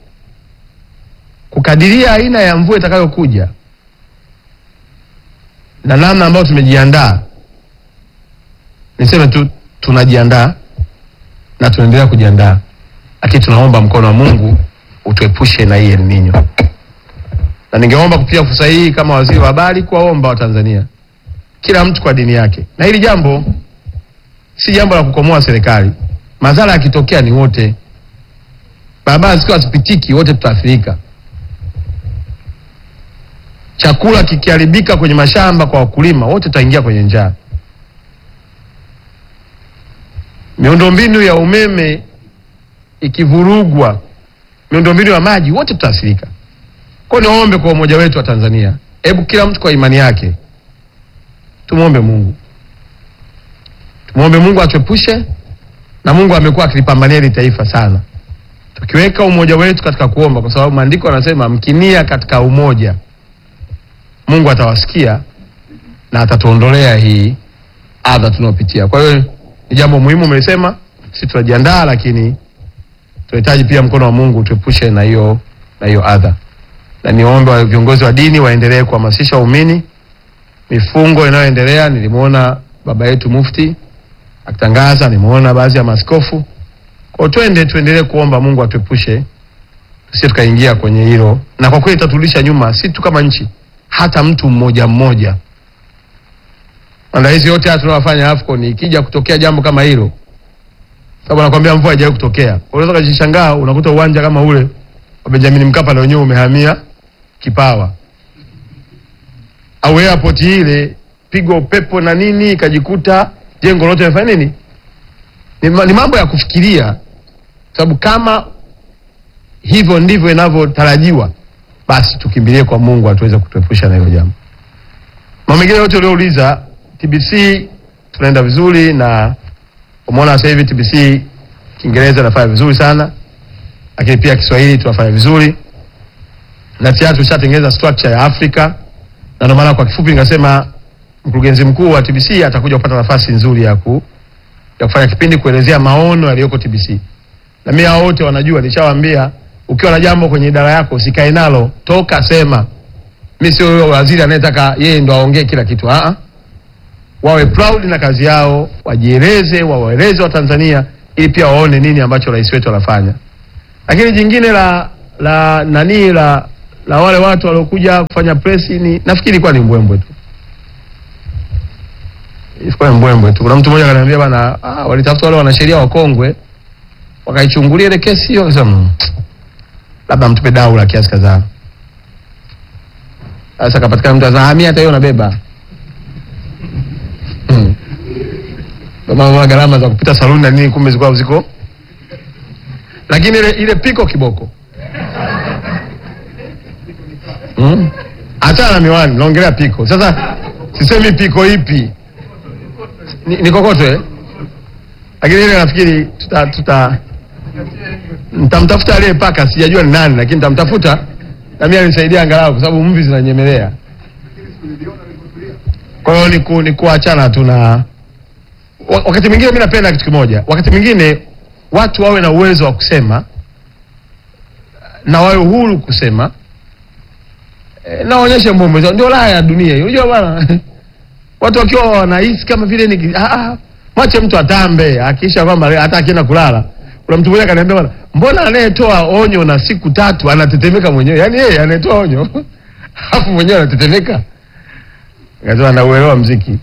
kukadiria aina ya mvua itakayokuja na namna ambayo tumejiandaa, niseme tu tunajiandaa na tunaendelea kujiandaa, lakini tunaomba mkono wa Mungu utuepushe na hii El Nino. Na ningeomba kupitia fursa hii kama waziri wa habari kuwaomba Watanzania, kila mtu kwa dini yake, na hili jambo si jambo la kukomoa serikali. Madhara yakitokea ni wote, barabara zikiwa hazipitiki, wote tutaathirika. Chakula kikiharibika kwenye mashamba kwa wakulima, wote tutaingia kwenye njaa. Miundombinu ya umeme ikivurugwa, miundombinu ya maji, wote tutaathirika. Kwa hiyo niombe kwa umoja wetu wa Tanzania, hebu kila mtu kwa imani yake tumwombe Mungu, tumwombe Mungu atuepushe, na Mungu amekuwa akilipambania hili taifa sana, tukiweka umoja wetu katika kuomba, kwa sababu maandiko yanasema mkinia katika umoja Mungu atawasikia na atatuondolea hii adha tunayopitia. Kwa hiyo ni jambo muhimu umelisema, sisi tunajiandaa, lakini tunahitaji pia mkono wa Mungu tuepushe na hiyo na hiyo adha, na niombe wa viongozi wa dini waendelee kuhamasisha waumini mifungo inayoendelea. Nilimwona baba yetu mufti akitangaza, nimeona baadhi ya maaskofu. Kwa hiyo twende tuendelee kuomba Mungu atuepushe tusije tukaingia kwenye hilo, na kwa kweli itatulisha nyuma, si tu kama nchi hata mtu mmoja mmoja. Maandalizi yote haya tunayofanya AFCON, ikija kutokea jambo kama hilo, sababu nakwambia mvua haijawahi kutokea, unaweza kujishangaa unakuta uwanja kama ule wa Benjamin Mkapa na wenyewe umehamia Kipawa, au airport ile pigwa upepo na nini, ikajikuta jengo lote limefanya nini. Ni, ma- ni mambo ya kufikiria, sababu kama hivyo ndivyo inavyotarajiwa basi tukimbilie kwa Mungu atuweze kutuepusha na hilo jambo. Mambo mengine yote uliouliza, TBC tunaenda vizuri, na umeona sasa hivi TBC Kiingereza inafanya vizuri sana, lakini pia Kiswahili tunafanya vizuri, na tayari tushatengeneza structure ya Afrika, na ndio maana kwa kifupi nikasema mkurugenzi mkuu wa TBC atakuja kupata nafasi nzuri ya ku ya kufanya kipindi kuelezea maono yaliyoko TBC, na mimi hao wote wanajua, nishawaambia ukiwa na jambo kwenye idara yako usikae nalo, toka sema. mi sio huyo waziri anayetaka yeye ndo aongee kila kitu Aa, wawe proud na kazi yao wajieleze wawaeleze watanzania ili pia waone nini ambacho rais wetu anafanya lakini jingine la la nani la la wale watu waliokuja kufanya press ni nafikiri ilikuwa ni mbwembwe tu ilikuwa ni mbwembwe tu kuna mtu mmoja akaniambia bana ah, walitafuta wale wanasheria wakongwe wakaichungulia ile kesi hiyo akasema "Mm, labda mtupe dau la kiasi kadhaa sasa kapatikana mtu anasema "Ah, mimi hata hiyo nabeba Hmm. Ndio maana gharama za kupita saluni na nini kumbe zilikuwa ziko lakini ile ile piko kiboko Hmm? hata na miwani naongelea piko sasa sisemi piko ipi ni, ni kokoto eh? lakini ile nafikiri tuta, tuta nitamtafuta aliyepaka sijajua ni nani lakini nitamtafuta na mimi anisaidia angalau kwa sababu mvi zinanyemelea kwa hiyo ni, ku, ni kuachana tu na wa- wakati mwingine mi napenda kitu kimoja wakati mwingine watu wawe na uwezo wa kusema na wawe uhuru kusema e, na waonyeshe mbombo zao ndio raha ya dunia hiyo unajua bwana watu wakiwa wanahisi kama vile ni ah, ah, mwache mtu atambe akisha kwamba hata akienda kulala kuna mtu mmoja akaniambia bwana mbona anayetoa onyo na siku tatu anatetemeka mwenyewe yaani yeye anayetoa onyo alafu mwenyewe anatetemeka Akasema nauelewa mziki.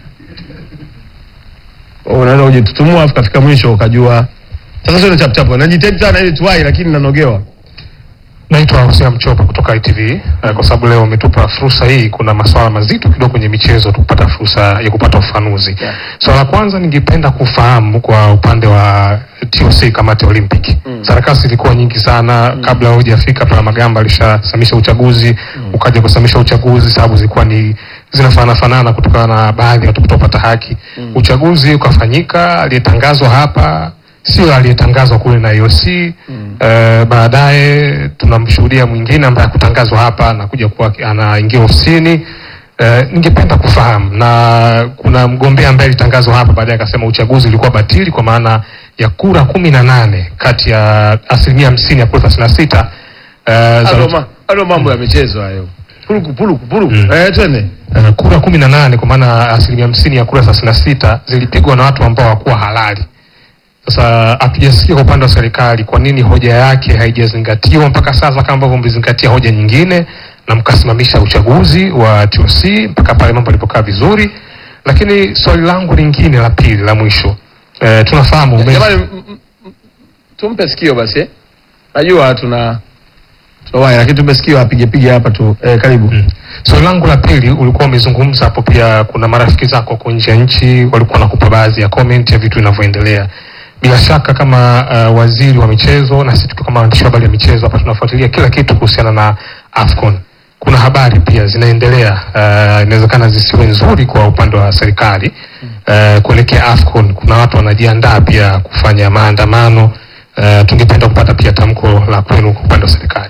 Wewe Unaweza kujitutumua afu kafika mwisho ukajua. Sasa sio chap chap. Najitahidi sana ili tuwai lakini nanogewa. Naitwa Hosea Mchopa kutoka ITV eh, kwa sababu leo umetupa fursa hii. Kuna masuala mazito kidogo kwenye michezo, tupata fursa ya kupata ufafanuzi. Yeah. Swala la kwanza ningependa kufahamu kwa upande wa TOC, kamati ya Olympic. Sarakasi ilikuwa nyingi sana kabla hujafika pale, Magamba alishasamisha uchaguzi, ukaja kusamisha uchaguzi, sababu zilikuwa ni zinafanana fanana kutokana na baadhi ya watu kutopata haki. Uchaguzi ukafanyika, aliyetangazwa hapa sio aliyetangazwa kule na IOC. Eh, baadaye tunamshuhudia mwingine ambaye hakutangazwa hapa anakuja kuwa anaingia ofisini. Eh, ningependa kufahamu na kuna mgombea ambaye alitangazwa hapa baadaye akasema uchaguzi ulikuwa batili kwa maana ya kura kumi na nane kati ya asilimia hamsini ya kura thelathini na sita eh, za- Hayo ma, hayo mambo ya michezo hayo. Puluku puluku puluku. Mm. Eh twende. eh, kura kumi na nane kwa maana asilimia hamsini ya kura thelathini na sita zilipigwa na watu ambao hawakuwa halali. Sasa hatujasikia kwa upande wa serikali kwa nini hoja yake haijazingatiwa mpaka sasa, kama ambavyo mlizingatia hoja nyingine na mkasimamisha uchaguzi wa TOC mpaka pale mambo yalipokaa vizuri. Lakini swali langu lingine la pili la mwisho, eh, tunafahamu ume- Jamani m- m- m- tumpe sikio basi. eh. Najua tuna tunawai lakini tumpe sikio apige pige hapa tu. Eh, karibu. Mm. Swali langu la pili, ulikuwa umezungumza hapo, pia kuna marafiki zako huko nje ya nchi walikuwa wanakupa baadhi ya comment ya vitu vinavyoendelea. Bila shaka kama uh, waziri wa michezo na sisi tukiwa kama waandishi wa habari ya michezo hapa tunafuatilia kila kitu kuhusiana na AFCON. Kuna habari pia zinaendelea, uh, inawezekana zisiwe nzuri kwa upande wa serikali uh, kuelekea AFCON. Kuna watu wanajiandaa pia kufanya maandamano. Uh, tungependa kupata pia tamko la kwenu kwa upande wa serikali.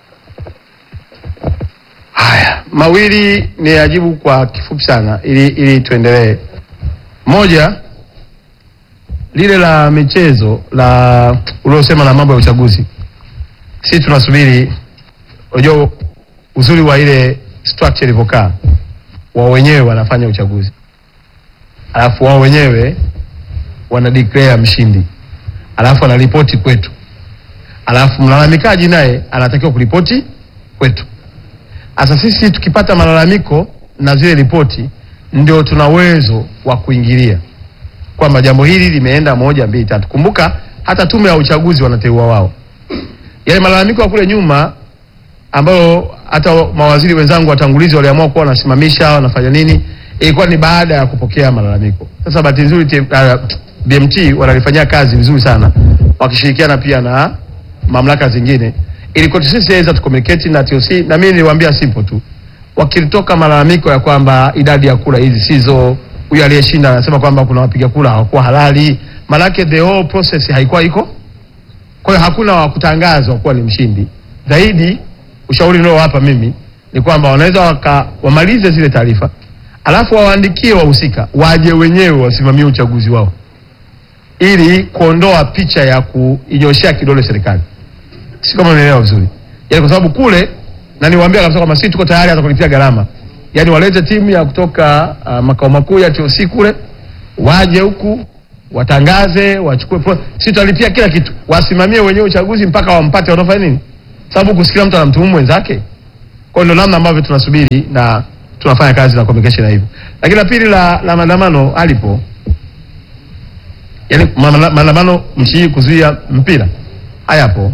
Haya, mawili ni ajibu kwa kifupi sana ili ili tuendelee. Moja, lile la michezo la uliosema na mambo ya uchaguzi, sisi tunasubiri. Unajua uzuri wa ile structure ilivyokaa, wao wenyewe wanafanya uchaguzi, alafu wao wenyewe wana declare mshindi, alafu anaripoti kwetu, alafu mlalamikaji naye anatakiwa kuripoti kwetu. Sasa sisi tukipata malalamiko na zile ripoti, ndio tuna uwezo wa kuingilia kwamba jambo hili limeenda moja mbili tatu. Kumbuka hata tume ya uchaguzi wanateua wao. Yale malalamiko ya kule nyuma ambayo hata mawaziri wenzangu watangulizi waliamua kuwa wanasimamisha wanafanya nini, ilikuwa ni baada ya kupokea malalamiko. Sasa bahati nzuri TM uh, BMT wanalifanyia kazi vizuri sana wakishirikiana pia na mamlaka zingine ili kwetu sisi weza tucommunicate na TOC, na mimi niliwaambia simple tu, wakilitoka malalamiko ya kwamba idadi ya kura hizi sizo, huyu aliyeshinda anasema kwamba kuna wapiga kura hawakuwa halali, maanake the whole process haikuwa iko. Kwa hiyo hakuna wa kutangazwa kuwa ni mshindi. Zaidi ushauri niliowapa mimi ni kwamba wanaweza waka, wamalize zile taarifa alafu wawaandikie wahusika waje wenyewe wasimamie uchaguzi wao ili kuondoa picha ya kuinyoshea kidole serikali si kama unaelewa vizuri yaani kwa sababu kule na niwaambia kabisa kwamba sisi tuko tayari hata kulipia gharama, yaani walete timu ya kutoka uh, makao makuu ya TOC kule waje huku watangaze, wachukue pro, sisi tutalipia kila kitu, wasimamie wenyewe uchaguzi mpaka wampate wanaofanya nini, sababu kusikia mtu anamtuhumu mwenzake. Kwa hiyo ndio namna ambavyo tunasubiri na tunafanya kazi na communication na hivyo. Lakini la pili la, la maandamano alipo, yaani maana- maandamano nchi hii kuzuia mpira hayapo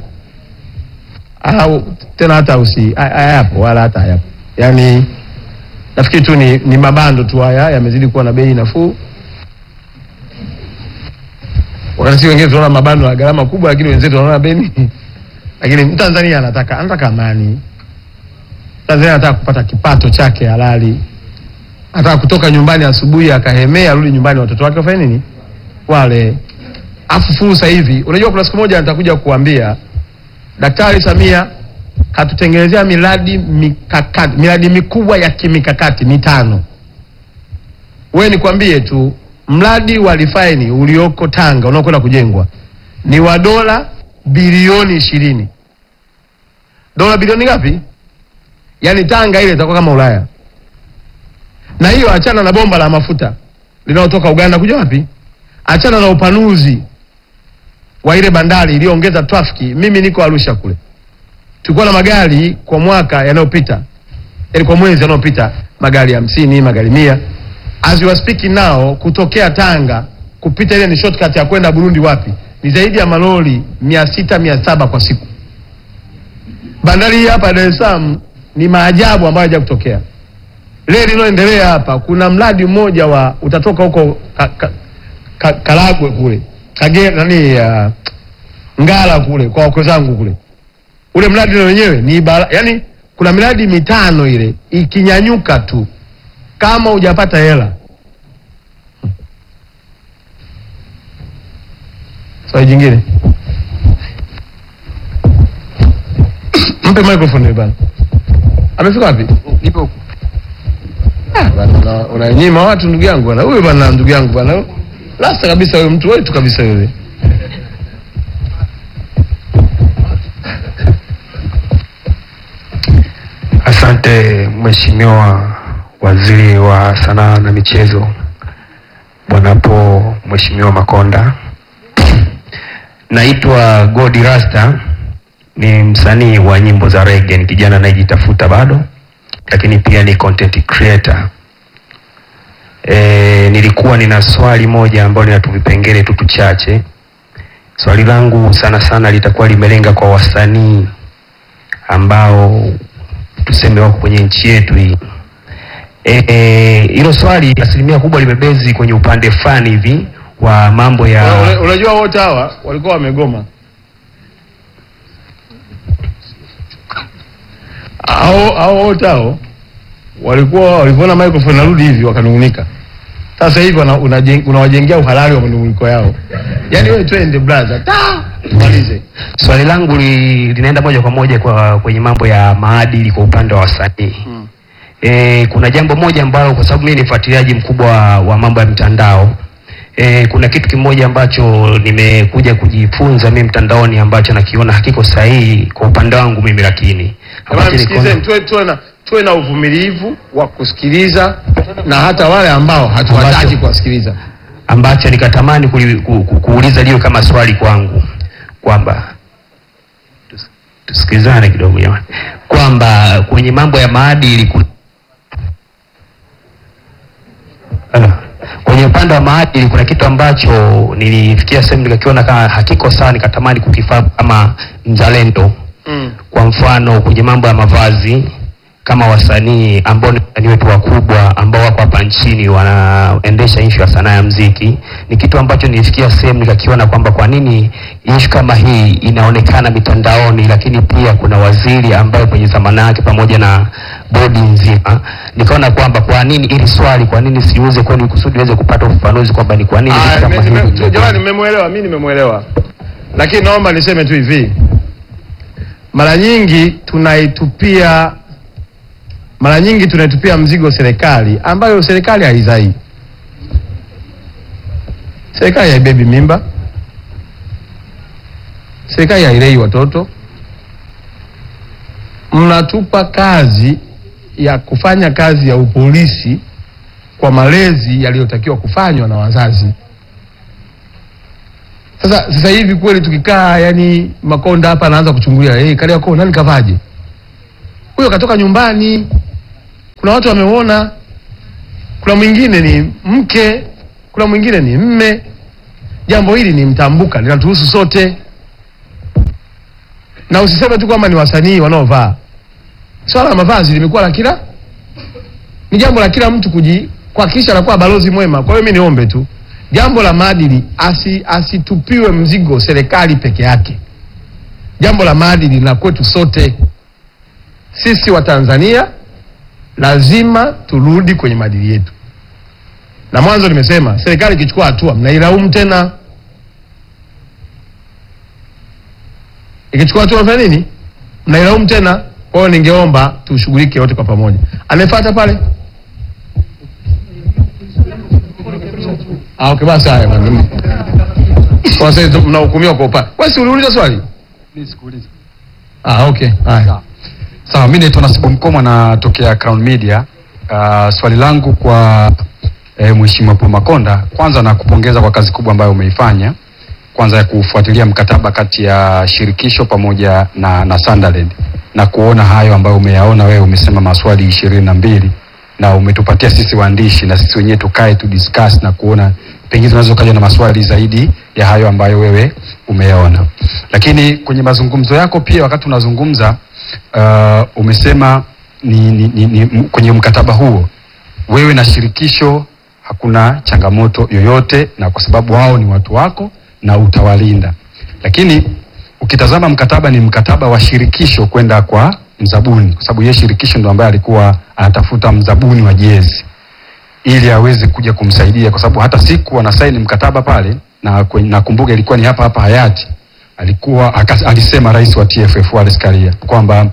au tena hata usi ha- hayapo wala hata hayapo, yaani nafikiri tu ni, ni mabando tu haya yamezidi kuwa na bei nafuu wakati sisi wengine tunaona mabando ya gharama kubwa, lakini wenzetu wanaona bei lakini Mtanzania anataka anataka amani. Tanzania anataka kupata kipato chake halali, anataka kutoka nyumbani asubuhi akahemea, arudi nyumbani watoto wake wafanye nini, wale. Afu fursa hivi, unajua kuna siku moja nitakuja kuambia Daktari Samia katutengenezea miradi mikakati, miradi mikubwa ya kimikakati mitano. Wewe nikwambie tu mradi wa refaini ulioko Tanga unaokwenda kujengwa ni wa dola bilioni ishirini. Dola bilioni ngapi? Yaani Tanga ile itakuwa kama Ulaya. Na hiyo achana na bomba la mafuta linalotoka Uganda kuja wapi? Achana na upanuzi wa ile bandari iliyoongeza trafiki. Mimi niko Arusha kule, tulikuwa na magari kwa mwaka yanayopita, yaani kwa mwezi yanayopita magari hamsini, magari mia. As we are speaking now, kutokea Tanga kupita ile ni shortcut ya kwenda Burundi wapi, ni zaidi ya malori mia sita mia saba kwa siku. Bandari hii hapa Dar es Salaam ni maajabu ambayo haja kutokea. Reli inayoendelea hapa, kuna mradi mmoja wa utatoka huko ka, ka, ka, Karagwe kule Kagera nani uh, Ngara kule kwa wakwe zangu kule, ule mradi na wenyewe ni bara, yani kuna miradi mitano ile ikinyanyuka tu kama hujapata hela. Swali jingine, mpe microphone bana. Amefika wapi? Nipo huku. Ah, bana, una- unanyima watu ndugu yangu bana. Huyu bana ndugu yangu bana. Lasta kabisa huyo mtu wetu kabisa yule. Asante Mheshimiwa Waziri wa Sanaa na Michezo, Bwanapo Mheshimiwa Makonda. Naitwa Godi Rasta, ni msanii wa nyimbo za reggae, ni kijana anayejitafuta bado, lakini pia ni content creator. E, nilikuwa nina swali moja ambalo lina tu vipengele tu tuchache. Swali langu sana sana litakuwa limelenga kwa wasanii ambao tuseme wako kwenye nchi yetu hii. Eh, eh, hilo swali asilimia kubwa limebezi kwenye upande fulani hivi wa mambo ya Una- una- Unajua wote hawa walikuwa wamegoma. Hao hao wote hao walikuwa walivyoona microphone narudi hivi wakanungunika. Sasa hivi wana- unajeng- unawajengea uhalali wa manunguniko yao. Yaani wewe twende brother. Ta! Tumalize. swali langu li, linaenda moja kwa moja kwa kwenye mambo ya maadili kwa upande wa wasanii Mm. e, kuna jambo moja ambalo kwa sababu mimi ni mfuatiliaji mkubwa wa, wa mambo ya mtandao e, kuna kitu kimoja ambacho nimekuja kujifunza mimi mtandaoni ambacho nakiona hakiko sahihi kwa upande wangu mimi lakini Jamani ambacho msikilizeni, nikaona- tuwe tuwe na tuwe na uvumilivu wa kusikiliza na hata wale ambao hatuwataki Ambacho- kuwasikiliza. ambacho nikatamani kuli- ku, ku, kuuliza liyo kama swali kwangu kwamba tus- tusikilizane kidogo jamani, kwamba kwenye mambo ya maadili ku- Ala. kwenye upande wa maadili kuna kitu ambacho nilifikia sehemu nikakiona kama hakiko sawa, nikatamani kukifahamu kama mzalendo Mm. kwa mfano kwenye mambo ya mavazi kama wasanii ambao ni wasanii wetu wakubwa ambao wako hapa nchini wanaendesha ishu ya sanaa ya mziki, ni kitu ambacho nilifikia sehemu nikakiona kwamba kwa nini ishu kama hii inaonekana mitandaoni, lakini pia kuna waziri ambaye kwenye zamana yake pamoja na bodi nzima, nikaona kwamba kwa nini ili swali, kwa nini siuze kwenu kusudi iweze kupata ufafanuzi kwamba ni kwa nini Ah, vitu kama nime- hivi nime- Jamani, nimemwelewa, mi nimemwelewa, lakini naomba niseme tu hivi, mara nyingi tunaitupia mara nyingi tunaitupia mzigo serikali ambayo serikali haizai. Serikali haibebi mimba, serikali hailei watoto. mnatupa kazi ya kufanya kazi ya upolisi kwa malezi yaliyotakiwa kufanywa na wazazi. Sasa sasa hivi kweli tukikaa, yani Makonda hapa anaanza kuchungulia, hey, Kariakoo nani kavaje? Huyo katoka nyumbani, kuna watu wameona, kuna mwingine ni mke, kuna mwingine ni mme. Jambo hili ni mtambuka, linatuhusu sote, na usiseme tu kwamba ni wasanii wanaovaa. Swala la mavazi limekuwa la kila, ni jambo la kila mtu kuji kuhakikisha anakuwa balozi mwema. Kwa hiyo mimi niombe tu jambo la maadili asi, asitupiwe mzigo serikali peke yake. Jambo la maadili na kwetu sote sisi wa Tanzania lazima turudi kwenye maadili yetu, na mwanzo nimesema serikali ikichukua hatua mnailaumu tena, ikichukua hatua mnafanya nini? Mnailaumu tena. Kwa hiyo ningeomba tushughulike wote kwa pamoja. Anayefuata pale Ah, okay, basi haya bwana. Kwa sasa mnahukumiwa kwa upande. Wewe si uliuliza swali? Ah, okay. Haya. Sawa, mimi naitwa Nasibu Mkomwa natokea Crown Media. Uh, swali langu kwa eh, Mheshimiwa Paul Makonda, kwanza nakupongeza kwa kazi kubwa ambayo umeifanya, kwanza ya kufuatilia mkataba kati ya shirikisho pamoja na, na Sunderland na kuona hayo ambayo umeyaona wewe, umesema maswali ishirini na mbili na umetupatia sisi waandishi na sisi wenyewe tukae tu discuss na kuona pengine tunaweza kaja na maswali zaidi ya hayo ambayo wewe umeyaona. Lakini kwenye mazungumzo yako pia wakati unazungumza uh, umesema ni, ni, ni, ni, m- kwenye mkataba huo wewe na shirikisho hakuna changamoto yoyote, na kwa sababu wao ni watu wako na utawalinda. Lakini ukitazama mkataba ni mkataba wa shirikisho kwenda kwa mzabuni, kwa sababu yeye shirikisho ndo ambaye alikuwa anatafuta mzabuni wa jezi ili aweze kuja kumsaidia, kwa sababu hata siku anasaini mkataba pale na kwenye- nakumbuka ilikuwa ni hapa hapa hayati alikuwa akas, alisema rais wa TFF Wallace Karia kwamba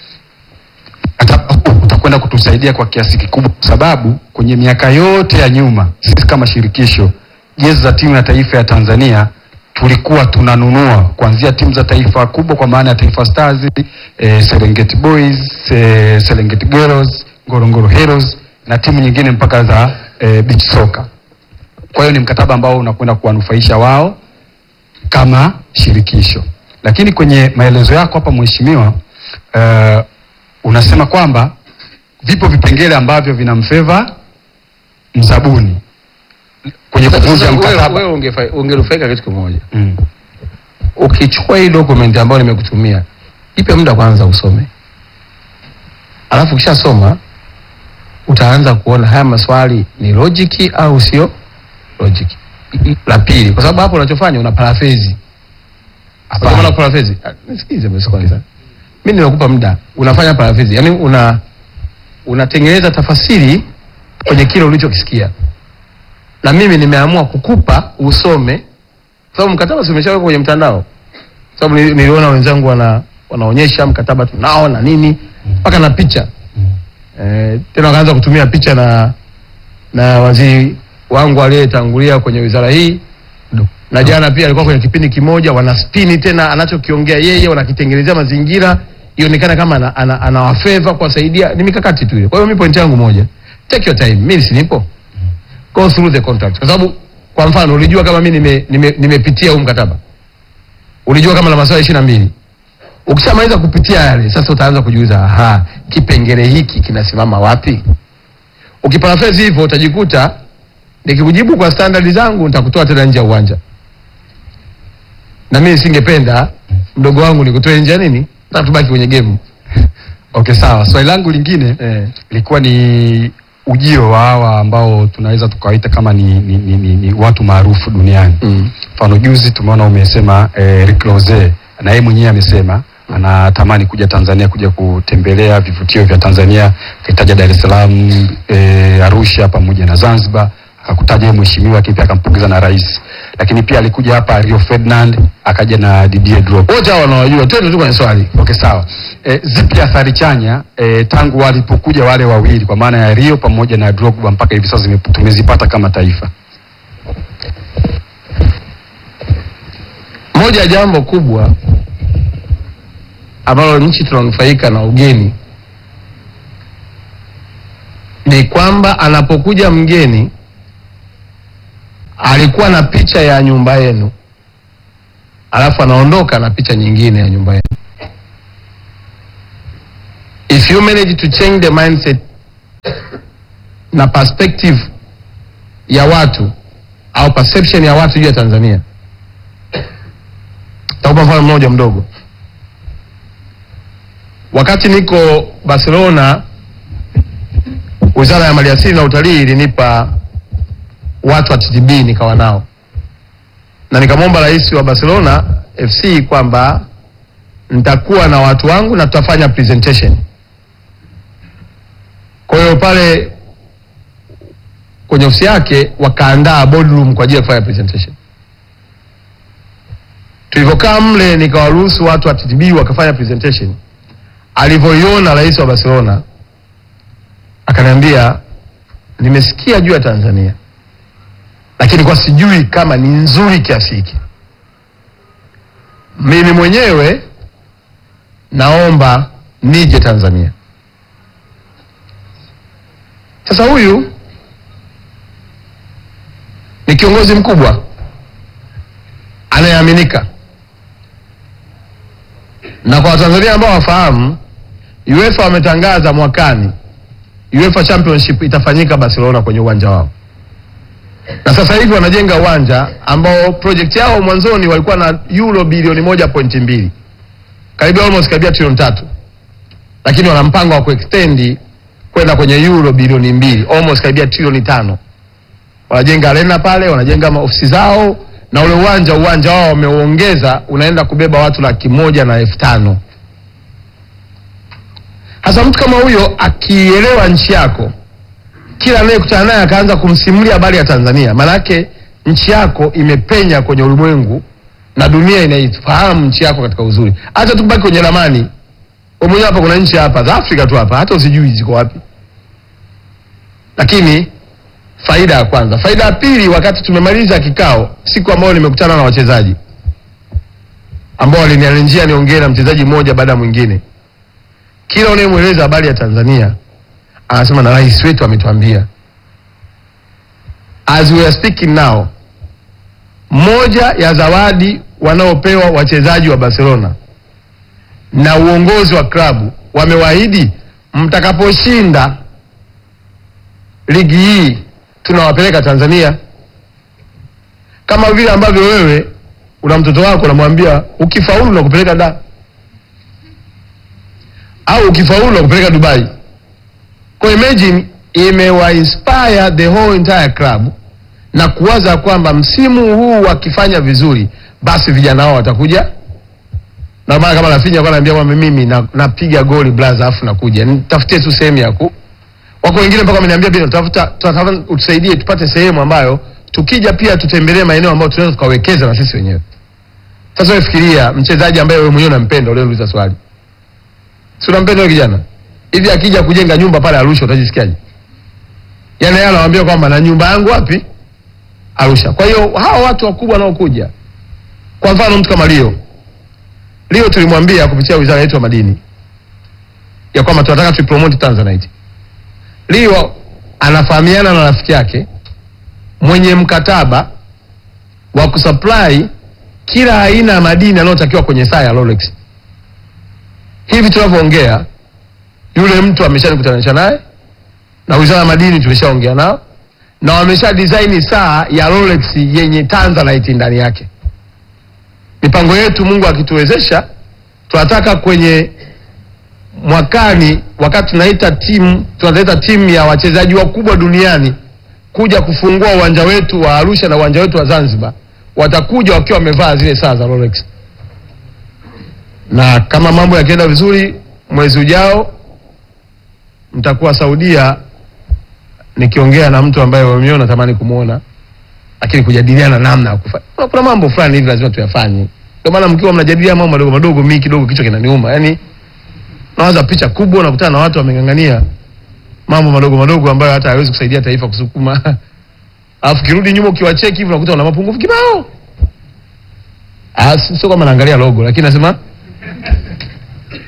mkataba huu utakwenda kutusaidia kwa kiasi kikubwa, kwa sababu kwenye miaka yote ya nyuma sisi kama shirikisho jezi za timu ya taifa ya Tanzania tulikuwa tunanunua kuanzia timu za taifa kubwa kwa maana ya Taifa Stars, eh, Serengeti Boys, eh, Serengeti Girls, Ngorongoro Heroes na timu nyingine mpaka za eh, beach soccer. Kwa hiyo ni mkataba ambao unakwenda kuwanufaisha wao kama shirikisho. Lakini kwenye maelezo yako hapa mheshimiwa, uh, unasema kwamba vipo vipengele ambavyo vinamfeva mzabuni kwenye kuvunja Sasa wewe mkataba. wewe ungefa- ungenufaika kitu kimoja. Mm. Ukichukua hii document ambayo nimekutumia, ipe muda kwanza usome, alafu ukishasoma utaanza kuona haya maswali ni logic au sio logic. La pili, kwa sababu hapo unachofanya una paraphrase. Hapana. Hapana, paraphrase. Ah, Nisikilize basi kwanza. Mimi nimekupa muda, unafanya paraphrase. Yaani una unatengeneza tafasiri kwenye kile ulichokisikia. Na mimi nimeamua kukupa usome kwa sababu mkataba si umeshawekwa kwenye mtandao. Kwa sababu nili- niliona wenzangu wana wanaonyesha mkataba tunao na nini mpaka na picha. Eh, tena wakaanza kutumia picha na na waziri wangu aliyetangulia kwenye wizara hii na jana pia alikuwa kwenye kipindi kimoja, wanaspini tena anachokiongea yeye, wanakitengenezea mazingira ionekana kama ana, ana, anawafeva kuwasaidia. Ni mikakati tu ile. Kwa hiyo mimi point yangu moja, take your time, mimi si nipo, go through the contract, kwa sababu kwa mfano ulijua kama mimi nime, nime, nimepitia huu mkataba, ulijua kama na maswali ishirini na mbili ukishamaliza kupitia yale, sasa utaanza kujiuliza, aha, kipengele hiki kinasimama wapi? Ukiparaphrase hivyo utajikuta nikikujibu kwa standard zangu nitakutoa tena nje ya uwanja, na mimi singependa mdogo wangu nikutoe nje ya nini, nataka tubaki kwenye game Okay, sawa. Swali langu lingine eh. ilikuwa ni ujio wa hawa ambao tunaweza tukawaita kama ni, ni, ni, ni, ni watu maarufu duniani. Mm. Mfano juzi tumeona umesema eh, Rick Rose na yeye mwenyewe amesema anatamani kuja Tanzania kuja kutembelea vivutio vya Tanzania, akitaja Dar es Salaam, eh, Arusha pamoja na Zanzibar, akakutaja yeye mheshimiwa, lakini pia akampongeza na rais. Lakini pia alikuja hapa Rio Ferdinand, akaja na Didier Drogba. Wote hao wanawajua, twende tu kwenye swali. Okay, sawa. E, zipi athari chanya e, tangu walipokuja wale wawili kwa maana ya Rio pamoja na Drogba mpaka hivi sasa zime- tumezipata kama taifa? Moja ya jambo kubwa ambalo nchi tunanufaika na ugeni ni kwamba anapokuja mgeni alikuwa na picha ya nyumba yenu, alafu anaondoka na picha nyingine ya nyumba yenu. If you manage to change the mindset na perspective ya watu au perception ya watu juu ya Tanzania, takupa mfano mmoja mdogo. Wakati niko Barcelona, Wizara ya Maliasili na Utalii ilinipa watu wa TTB nikawa nao na nikamwomba rais wa Barcelona FC kwamba nitakuwa na watu wangu na tutafanya presentation. Kwa hiyo pale kwenye ofisi yake wakaandaa boardroom kwa ajili ya kufanya presentation. Tulivyokaa mle, nikawaruhusu watu wa TTB wakafanya presentation. Alivyoiona rais wa Barcelona akaniambia, nimesikia juu ya Tanzania lakini kwa sijui kama ni nzuri kiasi hiki. Mimi mwenyewe naomba nije Tanzania. Sasa huyu ni kiongozi mkubwa anayeaminika, na kwa Watanzania ambao wafahamu, UEFA wametangaza mwakani UEFA Championship itafanyika Barcelona kwenye uwanja wao na sasa hivi wanajenga uwanja ambao project yao mwanzoni walikuwa na euro bilioni moja pointi mbili karibu almost karibia trilioni tatu, lakini wana mpango wa kuextend kwenda kwenye euro bilioni mbili almost karibia trilioni tano. Wanajenga arena pale, wanajenga ofisi zao, na ule uwanja uwanja wao wameuongeza, unaenda kubeba watu laki moja na elfu tano. Hasa mtu kama huyo akielewa nchi yako kila anayekutana naye akaanza kumsimulia habari ya Tanzania, maanake nchi yako imepenya kwenye ulimwengu na dunia inaifahamu nchi yako katika uzuri. Hata tukibaki kwenye ramani, wewe mwenyewe hapa, kuna nchi hapa za Afrika tu hapa, hata usijui ziko wapi. Lakini faida ya kwanza. Faida ya pili, wakati tumemaliza kikao, siku ambayo nimekutana na wachezaji ambao walinialenjia niongee na mchezaji mmoja baada ya mwingine, kila unayemweleza habari ya Tanzania anasema na rais wetu ametuambia. As we are speaking now, moja ya zawadi wanaopewa wachezaji wa Barcelona na uongozi wa klabu wamewaahidi, mtakaposhinda ligi hii tunawapeleka Tanzania, kama vile ambavyo wewe una mtoto wako unamwambia ukifaulu na kupeleka da au ukifaulu na kupeleka Dubai. Kwa imagine imewa inspire the whole entire club na kuwaza kwamba msimu huu wakifanya vizuri, basi vijana wao watakuja. Na maana kama Rafinha alikuwa ananiambia kwamba mimi na- napiga goli blaza, afu nakuja nitafutie tu sehemu ya ku. Wako wengine mpaka wameniambia bila tutafuta, tunatafuta utusaidie tupate sehemu ambayo tukija pia tutembelee maeneo ambayo tunaweza tukawekeza na sisi wenyewe. Sasa wewe fikiria mchezaji ambaye wewe mwenyewe unampenda, ule uliza swali, si unampenda yule kijana hivi akija kujenga nyumba pale Arusha utajisikiaje? Yaani yeye anawaambia kwamba na nyumba yangu wapi? Arusha. Kwa hiyo hawa watu wakubwa wanaokuja, kwa mfano mtu kama Leo, Leo tulimwambia kupitia wizara yetu ya madini ya kwamba tunataka tuipromote Tanzanite. Leo anafahamiana na rafiki yake mwenye mkataba wa kusupply kila aina ya madini yanayotakiwa kwenye saa ya Rolex. Hivi tunavyoongea yule mtu ameshanikutanisha naye na wizara ya madini tulishaongea nao na wamesha design saa ya Rolex yenye Tanzanite ndani yake. Mipango yetu, Mungu akituwezesha, tunataka kwenye mwakani, wakati tunaita timu tunaleta timu ya wachezaji wakubwa duniani kuja kufungua uwanja wetu wa Arusha na uwanja wetu wa Zanzibar, watakuja wakiwa wamevaa zile saa za Rolex, na kama mambo yakienda vizuri, mwezi ujao mtakuwa Saudia nikiongea na mtu ambaye wewe natamani kumwona, lakini kujadiliana namna ya kufanya. Kuna, kuna mambo fulani hivi lazima tuyafanye. Ndio maana mkiwa mnajadiliana mambo madogo madogo, mimi kidogo kichwa kinaniuma. Yaani nawaza picha kubwa, unakutana na watu wameng'ang'ania mambo madogo madogo ambayo hata hawezi kusaidia taifa kusukuma. Alafu kirudi nyuma ukiwacheki hivi unakuta una mapungufu kibao. Ah, si- sio kama naangalia logo, lakini nasema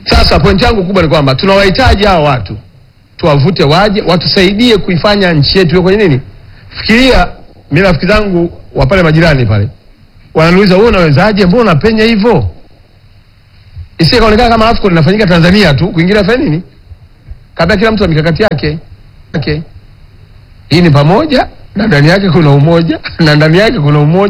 Sasa pointi yangu kubwa ni kwamba tunawahitaji hawa watu, tuwavute waje watusaidie kuifanya nchi yetu iwe kwenye nini. Fikiria, mimi rafiki zangu wa pale majirani pale wananiuliza wewe unawezaje, mbona unapenya hivyo? Isije kaonekana kama AFCON inafanyika Tanzania tu, kuingilia fanya nini? Kabla kila mtu na mikakati yake yake. Hii ni pamoja na ndani yake kuna umoja na ndani yake kuna umoja